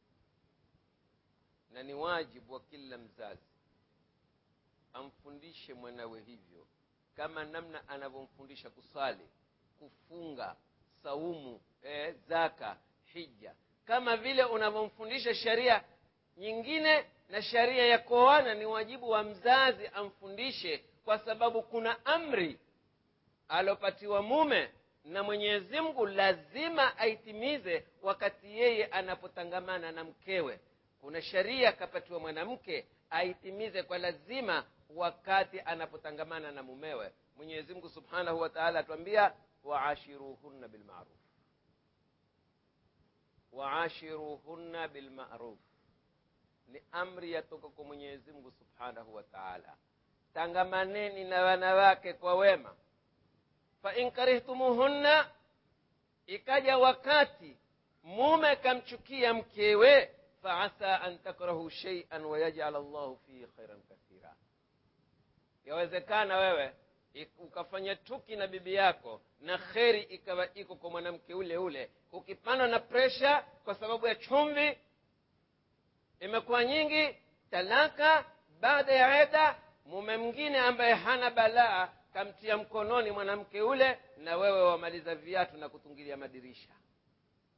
na ni wajibu wa kila mzazi amfundishe mwanawe hivyo kama namna anavyomfundisha kusali kufunga saumu eh, zaka hija kama vile unavyomfundisha sheria nyingine na sheria ya kuoana ni wajibu wa mzazi amfundishe kwa sababu kuna amri alopatiwa mume na mwenyezi mungu lazima aitimize wakati yeye anapotangamana na mkewe kuna sheria akapatiwa mwanamke aitimize kwa lazima wakati anapotangamana na mumewe mwenyezi mungu subhanahu wa taala atuambia waashiruhunna bilmaruf waashiruhunna bilmaruf ni amri yatoka kwa mwenyezi mungu subhanahu wa taala tangamaneni na wanawake kwa wema fain karihtumuhunna ikaja wakati mume kamchukia mkewe faasa an takrahu sheian wayajal llahu fihi khairan kathira yawezekana wewe ukafanya tuki na bibi yako na kheri ikawa iko kwa mwanamke ule ule ukipandwa na presha kwa sababu ya chumvi imekuwa nyingi talaka baada ya eda mume mwingine ambaye hana balaa kamtia mkononi mwanamke ule na wewe wamaliza viatu na kutungilia madirisha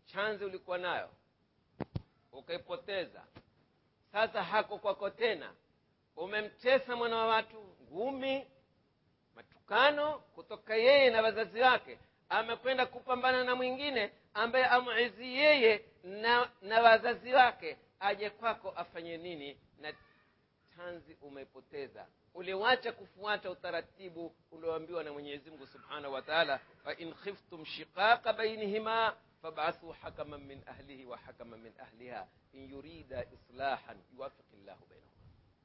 chanzi ulikuwa nayo ukaipoteza sasa hako kwako tena umemtesa mwana wa watu ngumi matukano kutoka yeye na wazazi wake amekwenda kupambana na mwingine ambaye amuizi yeye na, na wazazi wake aje kwako afanye nini na tanzi umeipoteza uliwacha kufuata utaratibu ulioambiwa na mwenyezi mungu subhanahu wa taala fain khiftum shiqaqa bainihima fabathuu hakaman min ahlihi wa hakaman min ahliha in yurida islahan yuwafiqi llahu bainahuma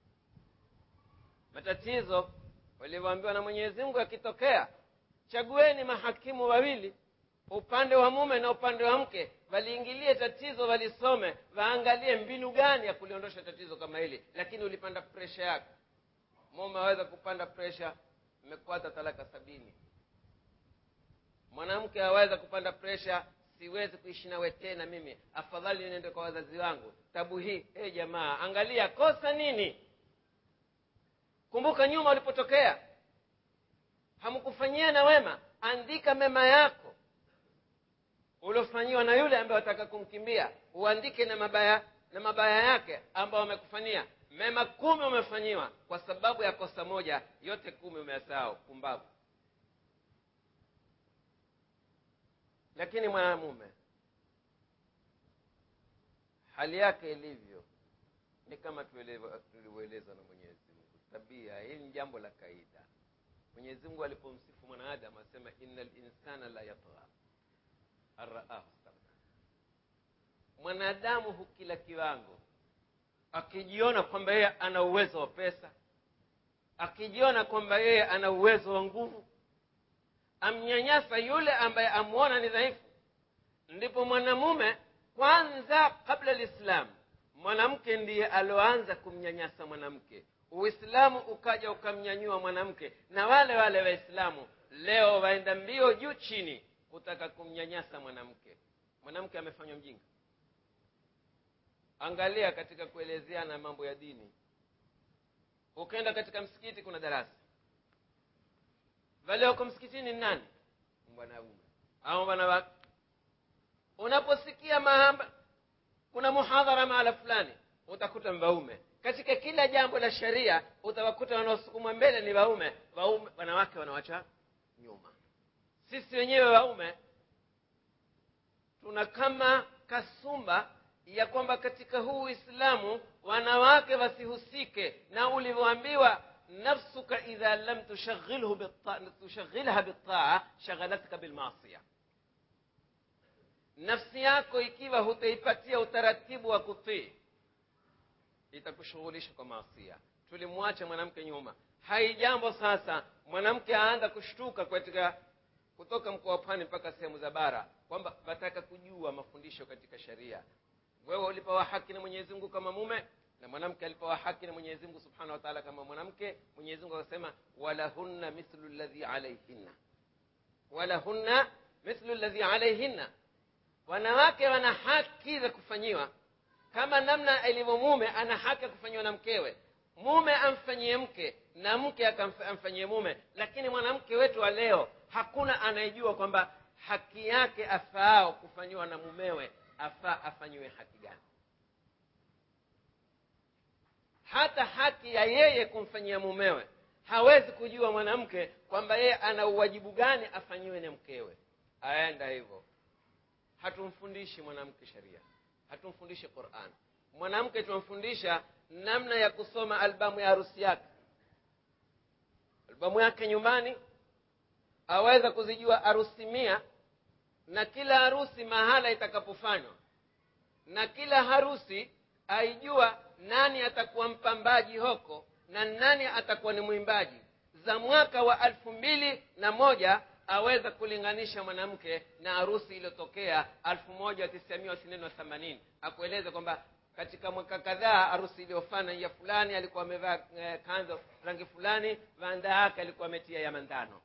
matatizo walivyoambiwa na mwenyezi mungu yakitokea chagueni mahakimu wawili upande wa mume na upande wa mke waliingilie tatizo walisome waangalie mbinu gani ya kuliondosha tatizo kama hili lakini ulipanda presha yako mume aweza kupanda presha imekwata talaka sabini mwanamke aweza kupanda presha siwezi kuishi nawe tena mimi afadhali niende kwa wazazi wangu tabu hii hey jamaa angalia kosa nini kumbuka nyuma ulipotokea hamkufanyia na wema andika mema yako uliofanyiwa na yule ambaye wataka kumkimbia uandike na mabaya na mabaya yake ambayo wamekufanyia mema kumi umefanyiwa kwa sababu ya kosa moja yote kumi umeyasahau pumbavu lakini mwanamume hali yake ilivyo ni kama tulivyoelezwa na mwenyezi mungu tabia hili ni jambo la kaida mwenyezi mungu alipomsifu mwanadamu asema ina linsana la yatgha araahu stagna mwanadamu hukila kiwango akijiona kwamba yeye ana uwezo wa pesa akijiona kwamba yeye ana uwezo wa nguvu amnyanyasa yule ambaye amwona ni dhaifu ndipo mwanamume kwanza kabla lislamu mwanamke ndiye alioanza kumnyanyasa mwanamke uislamu ukaja ukamnyanyua mwanamke na wale wale waislamu leo waenda mbio juu chini kutaka kumnyanyasa mwanamke mwanamke amefanywa mjinga angalia katika kuelezeana mambo ya dini ukaenda katika msikiti kuna darasa wale wako msikitini ni nani bwanaume au wanawake unaposikia mahamba kuna muhadhara mahala fulani utakuta waume katika kila jambo la sheria utawakuta wanaosukumwa mbele ni waume waume wanawake wanawacha nyuma sisi wenyewe waume tuna kama kasumba ya kwamba katika huu uislamu wanawake wasihusike na ulivyoambiwa nafsuka idha lam tushaghilha bitaa shaghalatka bilmasia nafsi yako ikiwa hutaipatia utaratibu wa kutii itakushughulisha kwa maasia tulimwacha mwanamke nyuma haijambo sasa mwanamke aanza kushtuka katika kutoka mkoa wa pwani mpaka sehemu za bara kwamba wataka kujua mafundisho katika sharia wewe ulipewa haki na mwenyezi mungu kama mume na mwanamke alipewa haki na mwenyezi mungu subhanahu wa taala kama mwanamke mwenyezi mungu akasema walahunna mithlu ladhi alaihinna walahunna mithlu ladhi alaihinna wanawake wana haki za kufanyiwa kama namna ilivyo mume ana haki ya kufanyiwa na mkewe mume amfanyie mke na mke amfanyie mume lakini mwanamke wetu wa leo hakuna anayejua kwamba haki yake afaao kufanyiwa na mumewe afaa afanyiwe haki gani hata haki ya yeye kumfanyia mumewe hawezi kujua mwanamke kwamba yeye ana uwajibu gani afanyiwe na mkewe aenda hivyo hatumfundishi mwanamke sheria hatumfundishi quran mwanamke tunamfundisha namna ya kusoma albamu ya harusi yake albamu yake nyumbani aweza kuzijua harusi mia na kila harusi mahala itakapofanywa na kila harusi aijua nani atakuwa mpambaji hoko na nani atakuwa ni mwimbaji za mwaka wa elfu mbili na moja aweza kulinganisha mwanamke na harusi iliyotokea elfu moja tisamia tisini na themanini akueleza kwamba katika mwaka kadhaa harusi iliyofana ya fulani alikuwa amevaa eh, kanzo rangi fulani vanda yake alikuwa ametia ya mandano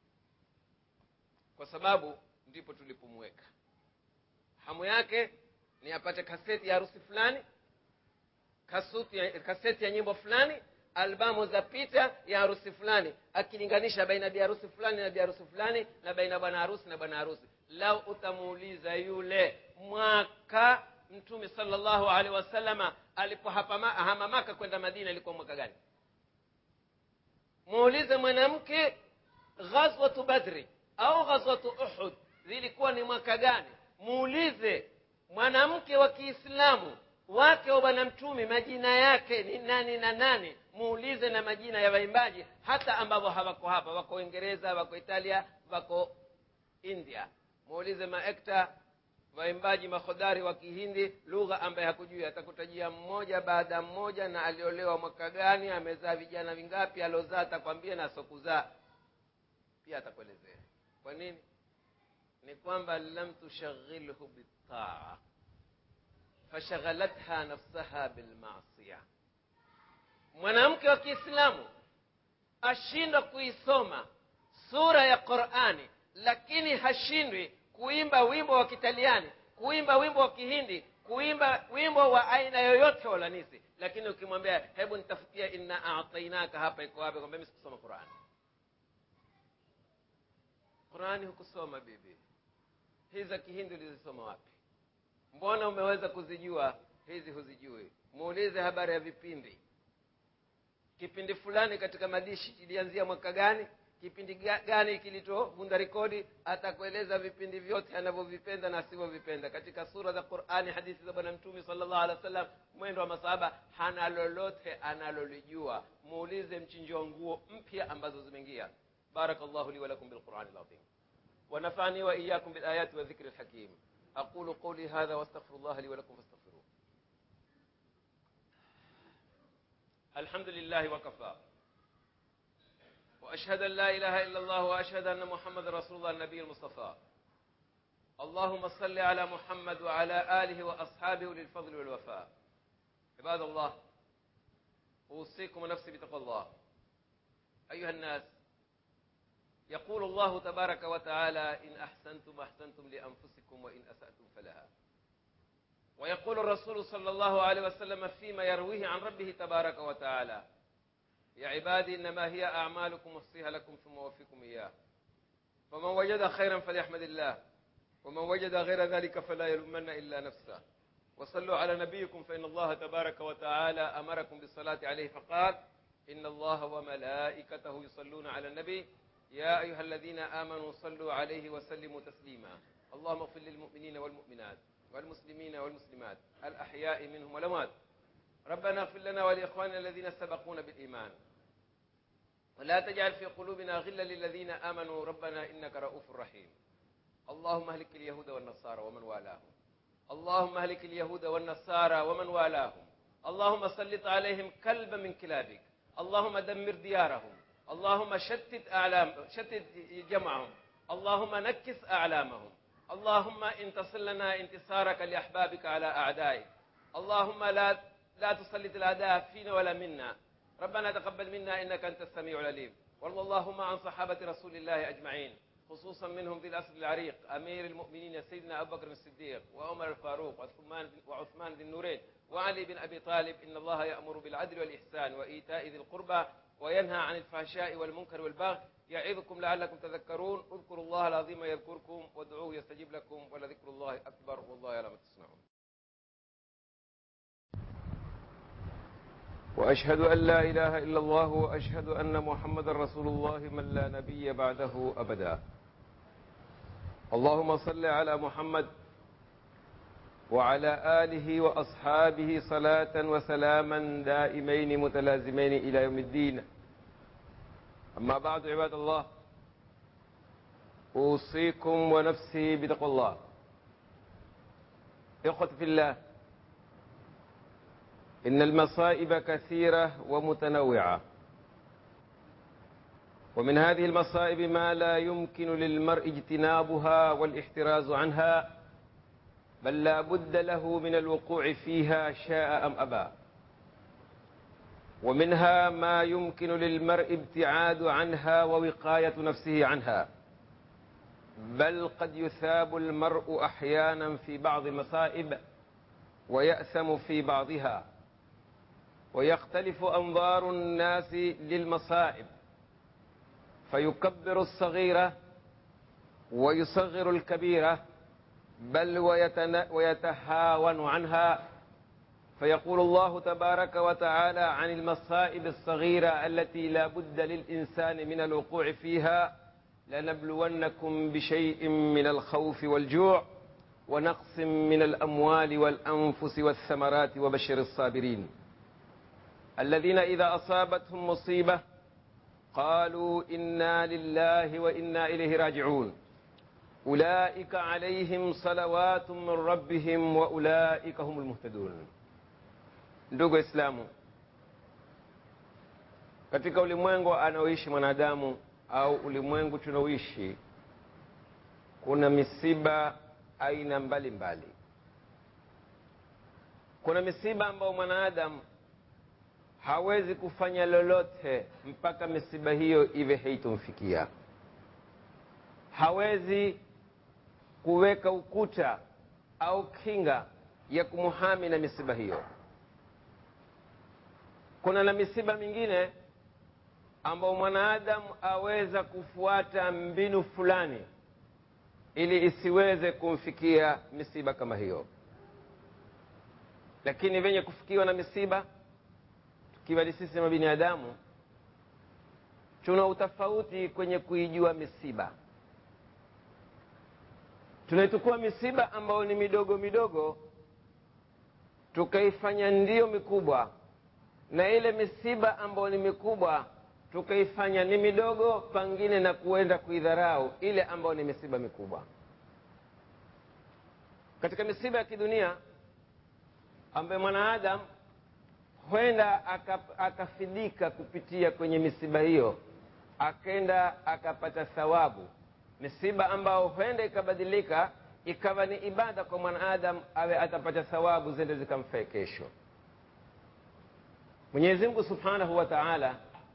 kwa sababu ndipo tulipomweka hamu yake ni apate kaseti ya harusi fulani kasuti ya, kaseti ya nyimbo fulani albamu za picha ya harusi fulani akilinganisha baina bi harusi fulani na bi harusi fulani na baina bwana harusi na bwana harusi lau utamuuliza yule mwaka mtume salllahu alehi wasalama alipohama maka kwenda madina ilikuwa mwaka gani muulize mwanamke ghazwatu badri au ghazwatu uhud zilikuwa ni mwaka gani muulize mwanamke wa kiislamu wake wa bwana mtume majina yake ni nani na nani muulize na majina ya waimbaji hata ambavyo hawako hapa wako uingereza wako italia wako india muulize maekta waimbaji mahodari wa kihindi lugha ambaye hakujui atakutajia mmoja baada ya mmoja na aliolewa mwaka gani amezaa vijana vingapi aliozaa atakwambia na sokuzaa pia atakuelezea kwa nini ni kwamba lam tushaghilhu bitaa fashaghalatha nafsaha bilmasia mwanamke wa kiislamu ashindwa kuisoma sura ya qurani lakini hashindwi kuimba wimbo wa kitaliani kuimba wimbo wa kihindi kuimba wimbo wa aina yoyote wa ulanisi lakini ukimwambia hebu nitafutia inna atainaka hapa iko wapi kwambia mi sikusoma qurani qurani hukusoma bibi hizi za kihindi ulizisoma wapi mbona umeweza kuzijua hizi huzijui muulize habari ya vipindi kipindi fulani katika madishi kilianzia mwaka gani kipindi gani kilitovunda rekodi atakueleza vipindi vyote anavyovipenda na asivyovipenda katika sura za qurani hadithi za bwana mtume salllah alih wa sallam mwendo wa masahaba hana lolote analolijua muulize mchinjio nguo mpya ambazo zimeingia بارك الله لي ولكم بالقرآن العظيم ونفعني وإياكم بالآيات والذكر الحكيم أقول قولي هذا واستغفر الله لي ولكم فاستغفروه الحمد لله وكفى وأشهد أن لا إله إلا الله وأشهد أن محمد رسول الله النبي المصطفى اللهم صل على محمد وعلى آله وأصحابه للفضل والوفاء عباد الله أوصيكم ونفسي بتقوى الله أيها الناس يقول الله تبارك وتعالى إن أحسنتم أحسنتم لأنفسكم وإن أسأتم فلها ويقول الرسول صلى الله عليه وسلم فيما يرويه عن ربه تبارك وتعالى يا عبادي إنما هي أعمالكم أحصيها لكم ثم أوفيكم إياه فمن وجد خيرا فليحمد الله ومن وجد غير ذلك فلا يلومن إلا نفسه وصلوا على نبيكم فإن الله تبارك وتعالى أمركم بالصلاة عليه فقال إن الله وملائكته يصلون على النبي يا أيها الذين آمنوا صلوا عليه وسلموا تسليما اللهم اغفر للمؤمنين والمؤمنات والمسلمين والمسلمات الأحياء منهم والأموات ربنا اغفر لنا ولإخواننا الذين سبقونا بالإيمان ولا تجعل في قلوبنا غلا للذين آمنوا ربنا إنك رؤوف رحيم اللهم اهلك اليهود والنصارى ومن والاهم اللهم اهلك اليهود والنصارى ومن والاهم اللهم سلط عليهم كلبا من كلابك اللهم دمر ديارهم اللهم شتت أعلام شتت جمعهم اللهم نكس أعلامهم اللهم انتصر لنا انتصارك لأحبابك على أعدائك اللهم لا لا تسلط الأعداء فينا ولا منا ربنا تقبل منا إنك أنت السميع العليم وارض اللهم عن صحابة رسول الله أجمعين خصوصا منهم ذي الأسر العريق أمير المؤمنين سيدنا أبو بكر الصديق وعمر الفاروق وعثمان وعثمان ذي النورين وعلي بن أبي طالب إن الله يأمر بالعدل والإحسان وإيتاء ذي القربى وينهى عن الفحشاء والمنكر والبغي يعظكم لعلكم تذكرون اذكروا الله العظيم يذكركم وادعوه يستجيب لكم ولذكر الله أكبر والله يعلم ما تصنعون وأشهد أن لا إله إلا الله وأشهد أن محمد رسول الله من لا نبي بعده أبدا اللهم صل على محمد وعلى آله وأصحابه صلاة وسلاما دائمين متلازمين إلى يوم الدين أما بعد عباد الله أوصيكم ونفسي بتقوى الله إخوة في الله إن المصائب كثيرة ومتنوعة ومن هذه المصائب ما لا يمكن للمرء اجتنابها والاحتراز عنها بل لا بد له من الوقوع فيها شاء أم أبى ومنها ما يمكن للمرء ابتعاد عنها ووقاية نفسه عنها بل قد يثاب المرء أحيانا في بعض المصائب ويأثم في بعضها ويختلف أنظار الناس للمصائب فيكبر الصغيرة ويصغر الكبيرة بل ويتهاون عنها فيقول الله تبارك وتعالى عن المصائب الصغيرة التي لا بد للإنسان من الوقوع فيها لنبلونكم بشيء من الخوف والجوع ونقص من الأموال والأنفس والثمرات وبشر الصابرين الذين إذا أصابتهم مصيبة قالوا إنا لله وإنا إليه راجعون أولئك عليهم صلوات من ربهم وأولئك هم المهتدون ndugu waislamu katika ulimwengu anaoishi mwanadamu au ulimwengu tunaoishi kuna misiba aina mbalimbali mbali. kuna misiba ambayo mwanadamu hawezi kufanya lolote mpaka misiba hiyo iwe haitomfikia hawezi kuweka ukuta au kinga ya kumuhami na misiba hiyo kuna na misiba mingine ambao mwanadamu aweza kufuata mbinu fulani ili isiweze kumfikia misiba kama hiyo lakini venye kufikiwa na misiba tukiwa ni sisi mabinadamu tuna utofauti kwenye kuijua misiba tunaitukua misiba ambayo ni midogo midogo tukaifanya ndiyo mikubwa na ile misiba ambayo ni mikubwa tukaifanya ni midogo pangine na kuenda kuidharau ile ambayo ni misiba mikubwa katika misiba ya kidunia ambayo mwanaadamu huenda akafidika kupitia kwenye misiba hiyo akenda akapata thawabu misiba ambao huenda ikabadilika ikawa ni ibada kwa mwanaadamu awe atapata thawabu zende zikamfee kesho mwenyezi mungu subhanahu wa taala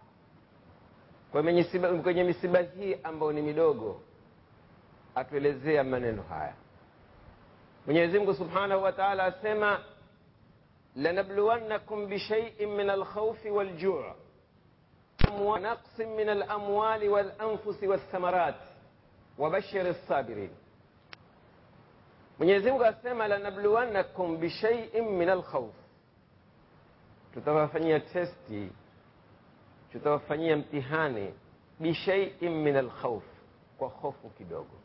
kwenye misiba hii ambayo ni midogo atuelezea maneno haya mwenyezi mungu subhanahu wa taala asema lanabluwannakum bishaiin min alkhaufi waljuu naqsin min alamwali walanfusi walthamarat wabashiri lsabirin mwenyezi mungu asema lanabluwannakum bishaiin min alkhauf tutawafanyia testi tutawafanyia mtihani bishaiin min alkhauf kwa hofu kidogo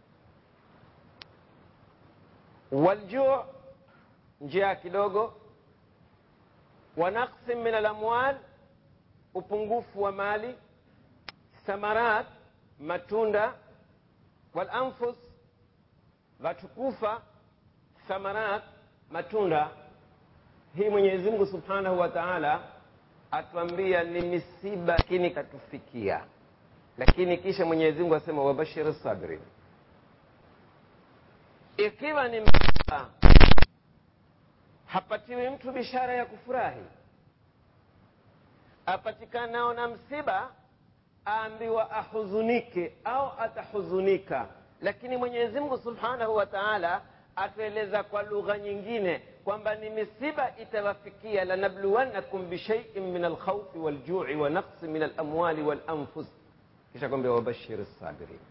waljuu njaa kidogo wa naqsin min alamwal upungufu wa mali thamarat matunda walanfus vatukufa thamarat matunda hii mwenyezi mungu subhanahu wa taala atuambia ni misiba lakini katufikia lakini kisha mwenyezi mungu asema wabashiri sabirin ikiwa ni msiba hapatiwi mtu bishara ya kufurahi apatikanao na msiba aambiwa ahuzunike au atahuzunika lakini mwenyezi mungu subhanahu wa taala atueleza kwa lugha nyingine kwamba ni misiba itawafikia lanabluwannakum bishaiin min alkhaufi waljui wa naqsi min alamwali walanfus kisha kwambia wabashiri sabirin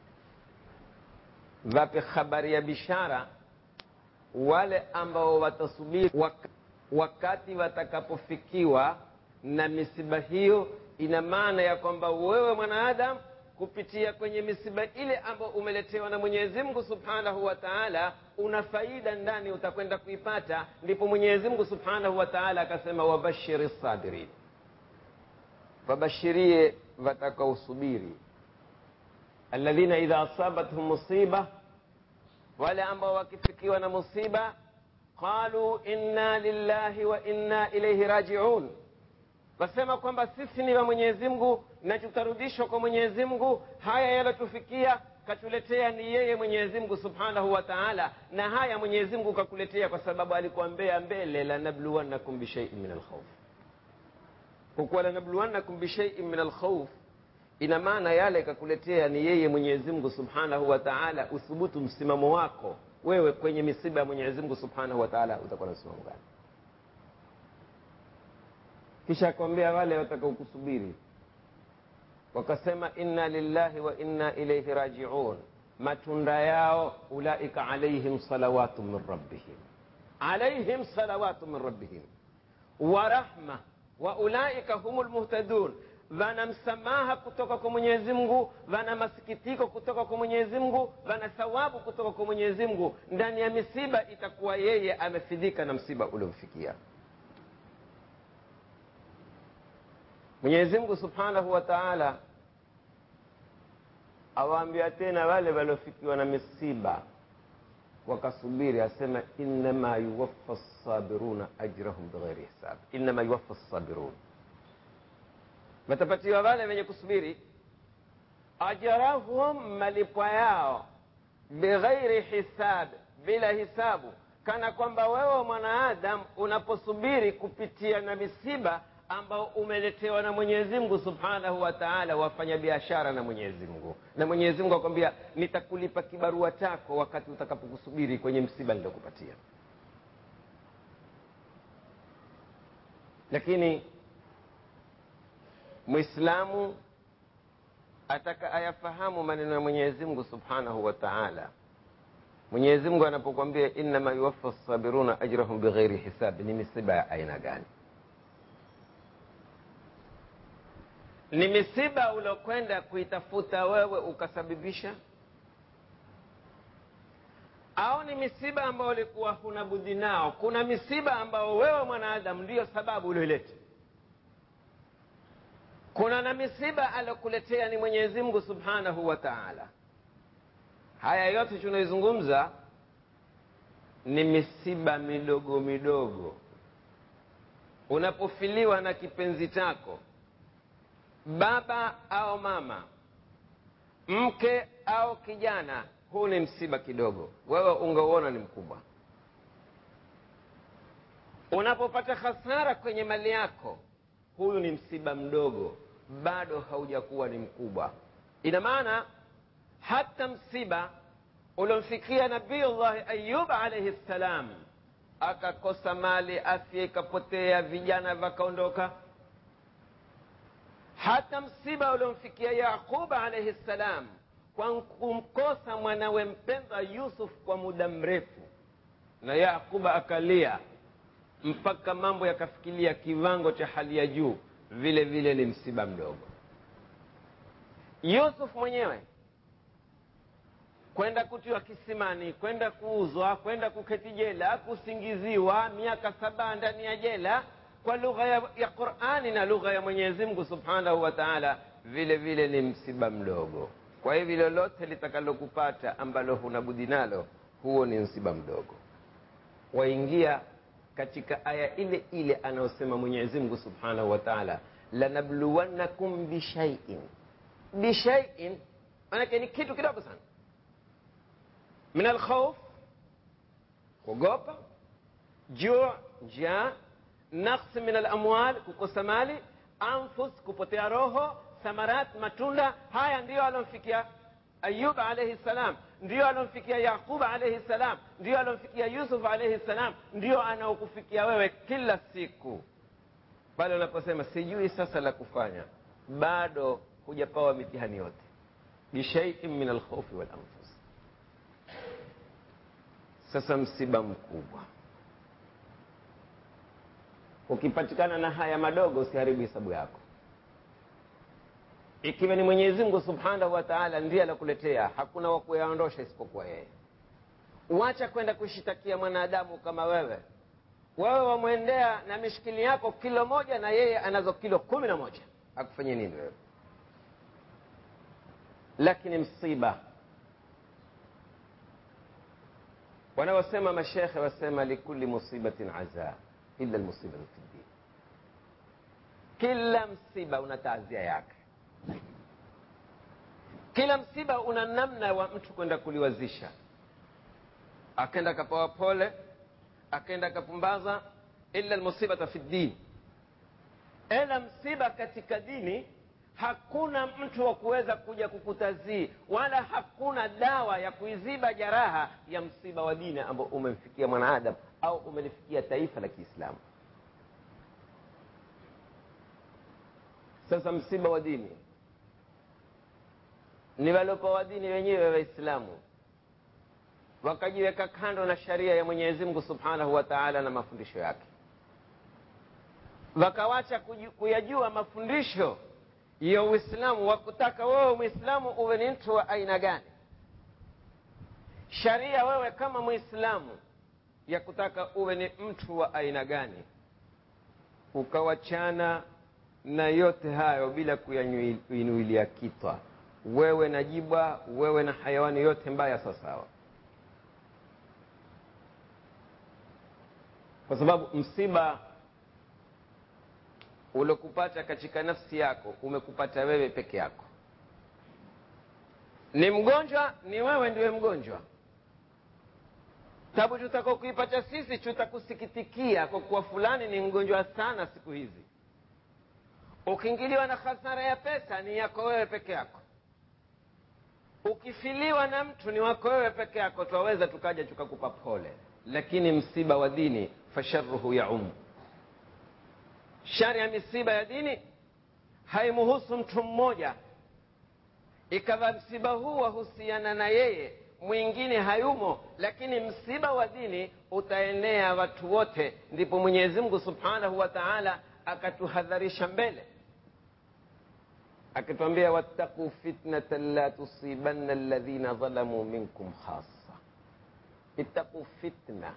vape habari ya bishara wale ambao watasubiri wakati watakapofikiwa na misiba hiyo ina maana ya kwamba wewe mwanaadamu kupitia kwenye misiba ile ambayo umeletewa na mwenyezi mungu subhanahu wa taala una faida ndani utakwenda kuipata ndipo mwenyezi mungu subhanahu wa taala akasema wabashiri sabirin wabashirie watakaosubiri alladhina idha asabathum musiba wale ambao wakifikiwa na musiba qalu inna lillahi wa inna ilaihi rajiun wasema kwamba sisi ni wa mwenyezi mungu na tutarudishwa kwa mwenyezi mungu haya yalotufikia katuletea ni yeye mwenyezi mungu subhanahu wa taala na haya mwenyezi mungu kakuletea kwa sababu alikuambea mbele lanabluwannakum bishaiin min alkhauf hukuwa lanabluwannakum bishaiin min alkhauf ina maana yale kakuletea ni yeye mwenyezi mungu subhanahu wa taala uthubutu msimamo wako wewe kwenye misiba ya mwenyezi mungu subhanahu wa taala utakuwa na msimamo gani kisha akwambia wale watakaokusubiri wakasema inna lillahi wa inna ilaihi rajiun matunda yao ulaika alaihim salawatu min rabbihim alaihim salawatu min rabbihim wa rahma wa ulaika humu lmuhtadun vana msamaha kutoka kwa mwenyezi mungu vana masikitiko kutoka kwa mwenyezi mungu vana thawabu kutoka kwa mwenyezi mungu ndani ya misiba itakuwa yeye amefidhika na msiba uliomfikia mwenyezi mungu subhanahu wa taala awaambia tena wale waliofikiwa na misiba wakasubiri asema innama yuwaffa sabiruna ajrahum bighairi hisab innama yuwaffa sabirun watapatiwa wale wenye kusubiri ajrahum malipo yao bighairi hisab bila hisabu kana kwamba wewe mwanaadam unaposubiri kupitia na misiba ambao umeletewa na mwenyezi mungu subhanahu wa taala wafanya biashara na mwenyezi mungu na mwenyezi mungu akwambia nitakulipa kibarua chako wakati utakapokusubiri kwenye msiba niliokupatia lakini mwislamu ataka ayafahamu maneno ya mwenyezi mungu subhanahu wa taala mwenyezi mungu anapokwambia innama yuwaffa sabiruna ajrahum bighairi hisabi ni misiba ya aina gani ni misiba uliokwenda kuitafuta wewe ukasababisha au ni misiba ambayo ulikuwa huna budi nao kuna misiba ambao wewe mwanadamu ndiyo sababu ulioileta kuna na misiba aliokuletea ni mwenyezi mungu subhanahu wa taala haya yote tunaizungumza ni misiba midogo midogo unapofiliwa na kipenzi chako baba au mama mke au kijana huu ni msiba kidogo wewe ungeuona ni mkubwa unapopata hasara kwenye mali yako huyu ni msiba mdogo bado haujakuwa ni mkubwa ina maana hata msiba uliomfikia nabiyullahi ayub alaihi ssalam akakosa mali afya ikapotea vijana vakaondoka hata msiba uliomfikia yaquba alaihi ssalam kwa kumkosa mwanawe mpendwa yusuf kwa muda mrefu na yaquba akalia mpaka mambo yakafikilia kiwango cha hali ya juu vile vile ni msiba mdogo yusuf mwenyewe kwenda kutiwa kisimani kwenda kuuzwa kwenda kuketi jela kusingiziwa miaka saba ndani ya jela kwa lugha ya, ya qurani na lugha ya mwenyezi mungu subhanahu wa taala vile vile ni msiba mdogo kwa hivi lolote litakalokupata ambalo huna budi nalo huo ni msiba mdogo waingia katika aya ile ile anayosema mwenyezi mungu subhanahu wa taala lanabluwannakum bishaiin bishaiin manake ni kitu kidogo sana min alkhauf kuogopa juu njaa naqs min alamwal kukosa mali anfus kupotea roho thamarat matunda haya ndiyo alomfikia ayub alaihi ssalam ndiyo alomfikia yaqub alaihi ssalam ndiyo alomfikia yusuf alaihi ssalam ndiyo anaokufikia wewe kila siku pale unaposema sijui sasa la kufanya bado hujapawa mitihani yote bishaiin min alkhaufi walanfus sasa msiba mkubwa ukipatikana na haya madogo usiharibu hesabu yako ikiwa ni mwenyezi mungu subhanahu wa taala ndiye alakuletea hakuna wa kuyaondosha isipokuwa yeye wacha kwenda kushitakia mwanadamu kama wewe wewe wamwendea na mishikili yako kilo moja na yeye anazo kilo kumi na moja akufanyie nini wewe lakini msiba wanaosema mashekhe wasema likuli musibatin aza illa lmusibatu fi ddin kila msiba una taazia yake kila msiba una namna wa mtu kwenda kuliwazisha akenda akapawa pole akenda akapumbaza illa lmusibata fi ddin ila msiba katika dini hakuna mtu wa kuweza kuja kukutazii wala hakuna dawa ya kuiziba jaraha ya msiba wa dini ambao umemfikia mwanaadamu au umelifikia taifa la kiislamu sasa msiba wa dini ni waliopewa dini wenyewe waislamu wakajiweka kando na sharia ya mwenyezi mungu subhanahu wa taala na mafundisho yake wakawacha kuyajua mafundisho ya uislamu wakutaka wewe mwislamu uwe ni mtu wa aina gani sharia wewe kama mwislamu ya kutaka uwe ni mtu wa aina gani ukawachana na yote hayo bila kuyainuilia kitwa wewe na jibwa wewe na hayawani yote mbaya sawasawa kwa sababu msiba uliokupata katika nafsi yako umekupata wewe peke yako ni mgonjwa ni wewe ndiwe mgonjwa tabu tutaka kuipata sisi tutakusikitikia kwa kuwa fulani ni mgonjwa sana siku hizi ukiingiliwa na hasara ya pesa ni yako wewe peke yako ukifiliwa na mtu ni wako wewe peke yako twaweza tukaja tukakupa pole lakini msiba wa dini fasharuhu yaumu shari ya misiba ya dini haimuhusu mtu mmoja ikawa msiba huu wahusiana na yeye mwingine hayumo lakini msiba wa dini utaenea watu wote ndipo mwenyezi mungu subhanahu wa taala akatuhadharisha mbele akituambia wattaquu fitnatan la tusibanna alladhina dhalamuu minkum khasa ittaquu fitna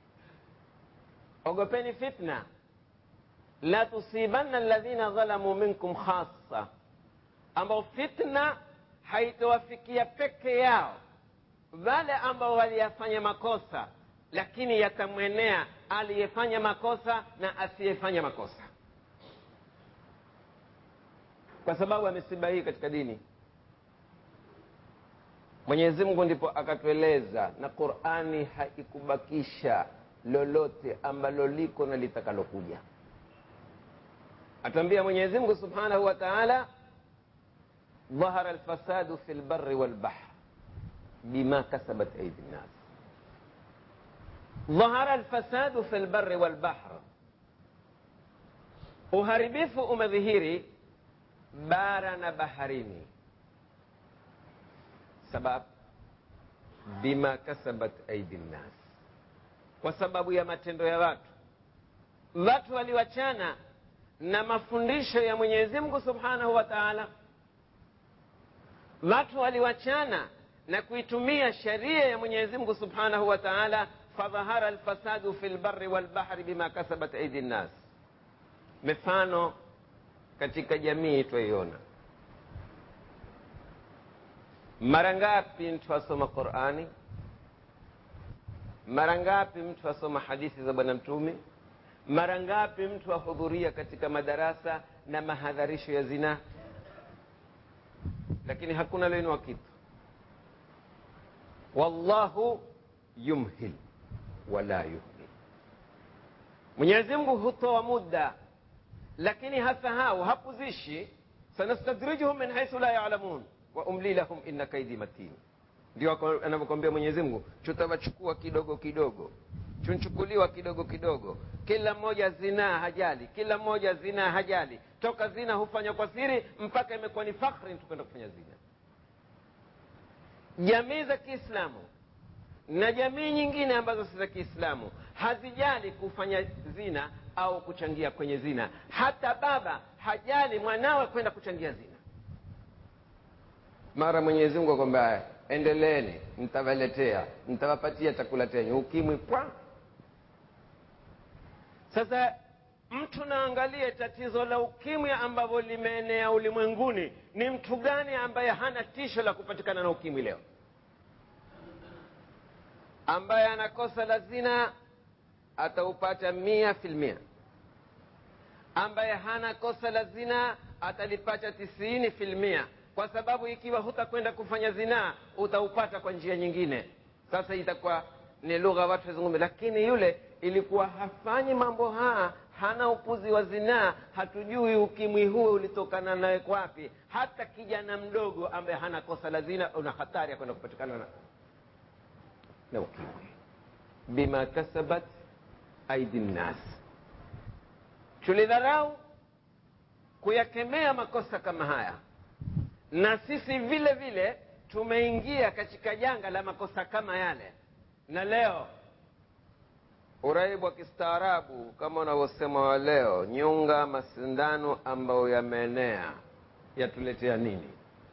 ogopeni fitna la tusibanna alladhina dhalamu minkum khassa ambao fitna haitowafikia peke yao wale ambao waliyafanya makosa lakini yatamwenea aliyefanya makosa na asiyefanya makosa kwa sababu ya misiba hii katika dini mwenyezi mungu ndipo akatueleza na qurani haikubakisha lolote ambalo liko na litakalokuja atuambia mwenyezi mungu subhanahu wa taala dhahara lfasadu fi lbari walbahr bima kasabat aidi nnas dhahara lfasadu fi lbari walbahr uharibifu umedhihiri bara na baharini sabab bima kasabat aidi nnas kwa sababu ya matendo ya watu watu waliwachana na mafundisho ya mwenyezi mungu subhanahu wa taala watu waliwachana na kuitumia sheria ya mwenyezi mungu subhanahu wa taala fadhahara lfasadu fi lbari walbahri bima kasabat aidi nnas mifano katika jamii twaiona mara ngapi mtu asoma qurani mara ngapi mtu asoma hadithi za bwana mtume mara ngapi mtu ahudhuria katika madarasa na mahadharisho ya zinaa lakini hakuna loinua kitu wallahu yumhil wala yuhmil mwenyezi mungu hutoa muda lakini hasahau hapuzishi sanastadrijuhum min haithu la yalamun wa umli lahum inna kaidi matin ndio anavyokwambia mwenyezi mungu tutawachukua kidogo kidogo chunchukuliwa kidogo kidogo kila mmoja zinaa hajali kila mmoja zinaa hajali toka zina hufanywa kwa siri mpaka imekuwa ni fakhri tukwenda kufanya zina jamii za kiislamu na jamii nyingine ambazo si za kiislamu hazijali kufanya zina au kuchangia kwenye zina hata baba hajali mwanawe kwenda kuchangia zina mara mwenyezi mungu akwamba endeleeni mtawaletea mtawapatia chakula chenyu ukimwi kwa sasa mtu naangalie tatizo la ukimwi ambavyo limeenea ulimwenguni ni mtu gani ambaye hana tisho la kupatikana na ukimwi leo ambaye anakosa la zina ataupata mia filmia ambaye hana kosa la zina atalipata tisini filmia kwa sababu ikiwa hutakwenda kufanya zinaa utaupata kwa njia nyingine sasa itakuwa ni lugha watu wazungumza lakini yule ilikuwa hafanyi mambo haya hana upuzi wa zinaa hatujui ukimwi huo ulitokana naye kwapi hata kijana mdogo ambaye hana kosa la zina una hatari ya kwenda kupatikana na, na ukimwi bima kasabat aidi nnas tulidharau kuyakemea makosa kama haya na sisi vile vile tumeingia katika janga la makosa kama yale na leo uraibu wa kistaarabu kama unavyosema wa leo nyunga masindano ambayo yameenea yatuletea nini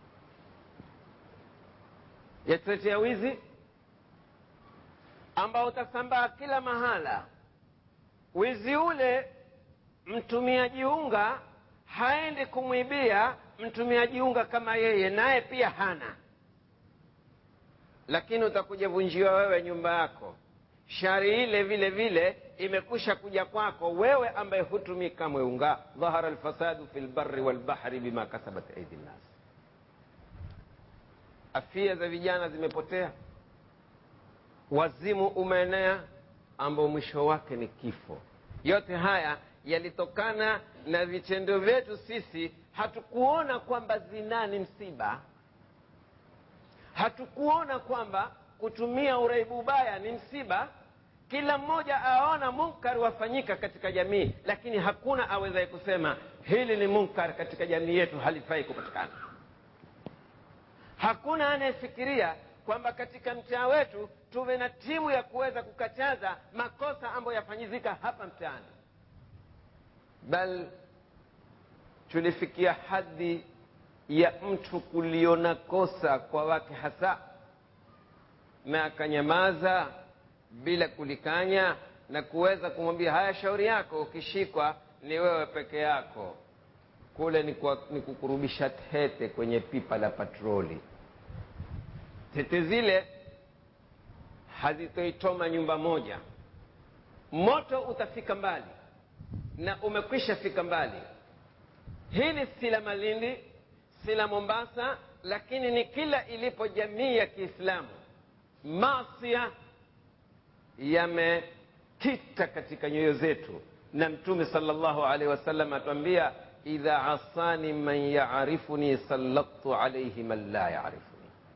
yatuletea wizi ambao utasambaa kila mahala wizi ule mtumiaji unga haendi kumwibia mtumiaji unga kama yeye naye pia hana lakini utakuja vunjiwa wewe nyumba yako shari ile vile vile imekusha kuja kwako wewe ambaye hutumii kamwe unga dhahara lfasadu fi lbari walbahri bima kasabat aidi nnas afia za vijana zimepotea wazimu umeenea ambao mwisho wake ni kifo yote haya yalitokana na vitendo vyetu sisi hatukuona kwamba zinaa ni msiba hatukuona kwamba kutumia uraibu ubaya ni msiba kila mmoja aona munkar wafanyika katika jamii lakini hakuna awezaye kusema hili ni munkar katika jamii yetu halifai kupatikana hakuna anayefikiria kwamba katika mtaa wetu tuwe na timu ya kuweza kukataza makosa ambayo yafanyizika hapa mtaani bal tulifikia hadhi ya mtu kuliona kosa kwa wake hasa na akanyamaza bila kulikanya na kuweza kumwambia haya shauri yako ukishikwa ni wewe peke yako kule ni, kwa, ni kukurubisha tete kwenye pipa la patroli tete zile hazitoitoma nyumba moja moto utafika mbali na umekwisha fika mbali hili si la malindi si la mombasa lakini ni kila ilipo jamii ya kiislamu masia yamekita katika nyoyo zetu na mtume salllahu alaihi wasallam atuambia idha asani man yarifuni salladtu alaihi man la yarifuni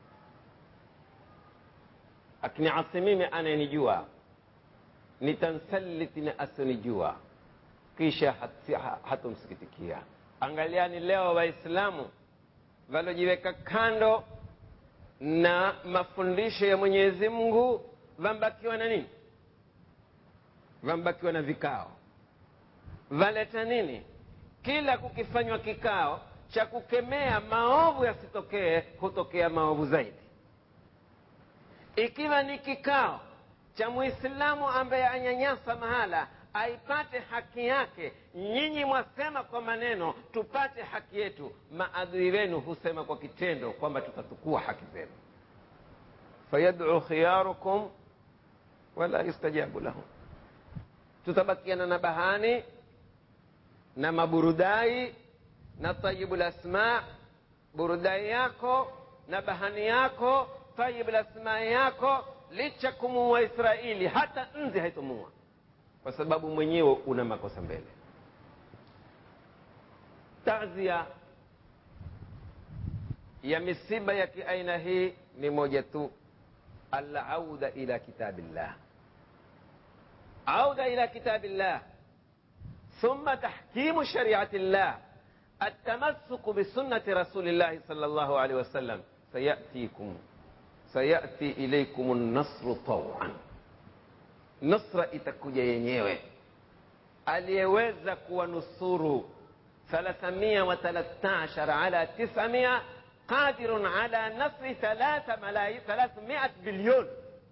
akiniasi mimi anayenijua nitansaliti na asionijua kisha hatomsikitikia angaliani leo waislamu walojiweka kando na mafundisho ya mwenyezi mungu vambakiwa na nini vambakiwa na vikao valeta nini kila kukifanywa kikao cha kukemea maovu yasitokee hutokea maovu zaidi ikiwa ni kikao cha mwislamu ambaye anyanyasa mahala aipate haki yake nyinyi mwasema kwa maneno tupate haki yetu maadui wenu husema kwa kitendo kwamba tutatukua haki zenu fayaduu khiyarukum wala yustajabu lahum tutabakiana na bahani na maburudai na tayibu lasma burudai yako na bahani yako tayibu lasma yako licha kumuua israeli hata nzi haitomua kwa sababu mwenyewe una makosa mbele tazia ya misiba ya kiaina hii ni moja tu alauda ila kitabillah auda ila kitabillah ثم تحكيم شريعة الله التمسك بسنة رسول الله صلى الله عليه وسلم سيأتيكم سيأتي إليكم النصر طوعا nusra itakuja yenyewe aliyeweza kuwanusuru 313 ala 900 qadirun ala nasri 300 bilion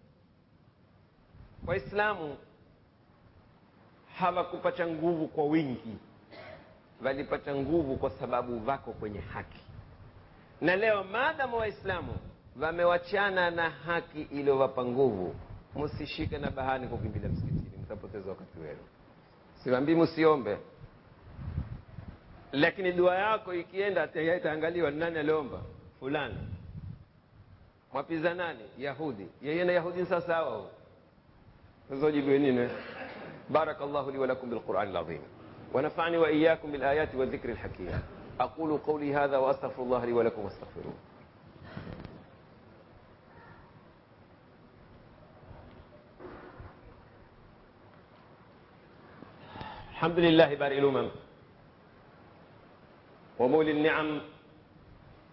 waislamu hawakupata nguvu kwa wingi walipata nguvu kwa sababu wako kwenye haki na leo maadamu waislamu wamewachana na haki iliyowapa nguvu msishike na bahani kukimbilia msikitini mtapoteza wakati wenu siwambii msiombe lakini dua yako ikienda itaangaliwa nani aliomba fulani mwapiza nani yahudi yeye na yahudi sasa sawa zojibiwe nini بارك الله لي ولكم بالقرآن العظيم ونفعني وإياكم بالآيات والذكر الحكيم أقول قولي هذا وأستغفر الله لي ولكم واستغفروه الحمد لله بارئ الأمم ومولي النعم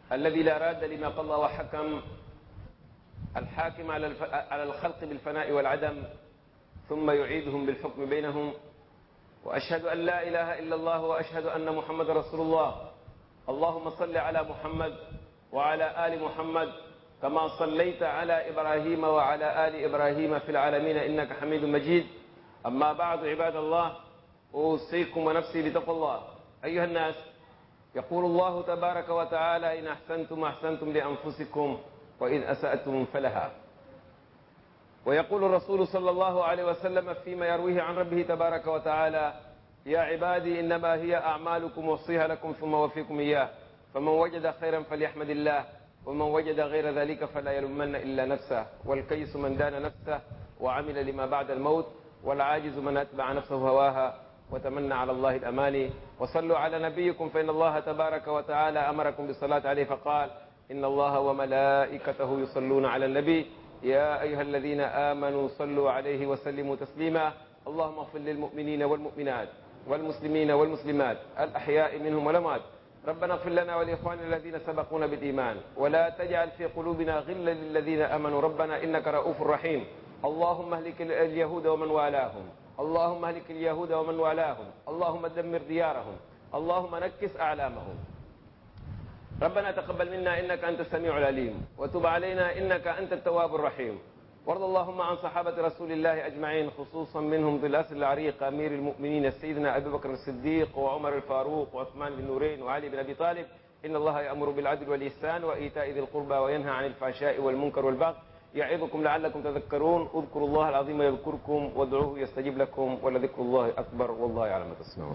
الذي لا راد لما قضى وحكم الحاكم على الف... على الخلق بالفناء والعدم ثم يعيدهم بالحكم بينهم واشهد ان لا اله الا الله واشهد ان محمد رسول الله اللهم صل على محمد وعلى ال محمد كما صليت على ابراهيم وعلى ال ابراهيم في العالمين انك حميد مجيد اما بعد عباد الله اوصيكم ونفسي بتقوى الله ايها الناس يقول الله تبارك وتعالى ان احسنتم احسنتم لانفسكم وإن أسأتم فلها ويقول الرسول صلى الله عليه وسلم فيما يرويه عن ربه تبارك وتعالى يا عبادي إنما هي أعمالكم وصيها لكم ثم وفيكم إياه فمن وجد خيرا فليحمد الله ومن وجد غير ذلك فلا يلومن إلا نفسه والكيس من دان نفسه وعمل لما بعد الموت والعاجز من أتبع نفسه هواها وتمنى على الله الأماني وصلوا على نبيكم فإن الله تبارك وتعالى أمركم بالصلاة عليه فقال إن الله وملائكته يصلون على النبي يا أيها الذين آمنوا صلوا عليه وسلموا تسليما اللهم اغفر للمؤمنين والمؤمنات والمسلمين والمسلمات الأحياء منهم والأموات ربنا اغفر لنا ولإخواننا الذين سبقونا بالإيمان ولا تجعل في قلوبنا غلا للذين آمنوا ربنا إنك رؤوف رحيم اللهم اهلك اليهود ومن والاهم اللهم اهلك اليهود ومن والاهم اللهم دمر ديارهم اللهم نكس أعلامهم ربنا تقبل منا إنك أنت السميع العليم وتب علينا إنك أنت التواب الرحيم وارض اللهم عن صحابة رسول الله أجمعين خصوصا منهم ذي الأسر العريق أمير المؤمنين سيدنا أبي بكر الصديق وعمر الفاروق وعثمان بن نورين وعلي بن أبي طالب إن الله يأمر بالعدل والإحسان وإيتاء ذي القربى وينهى عن الفحشاء والمنكر والبغي يعظكم لعلكم تذكرون اذكروا الله العظيم يذكركم وادعوه يستجيب لكم ولذكر الله أكبر والله يعلم ما تصنعون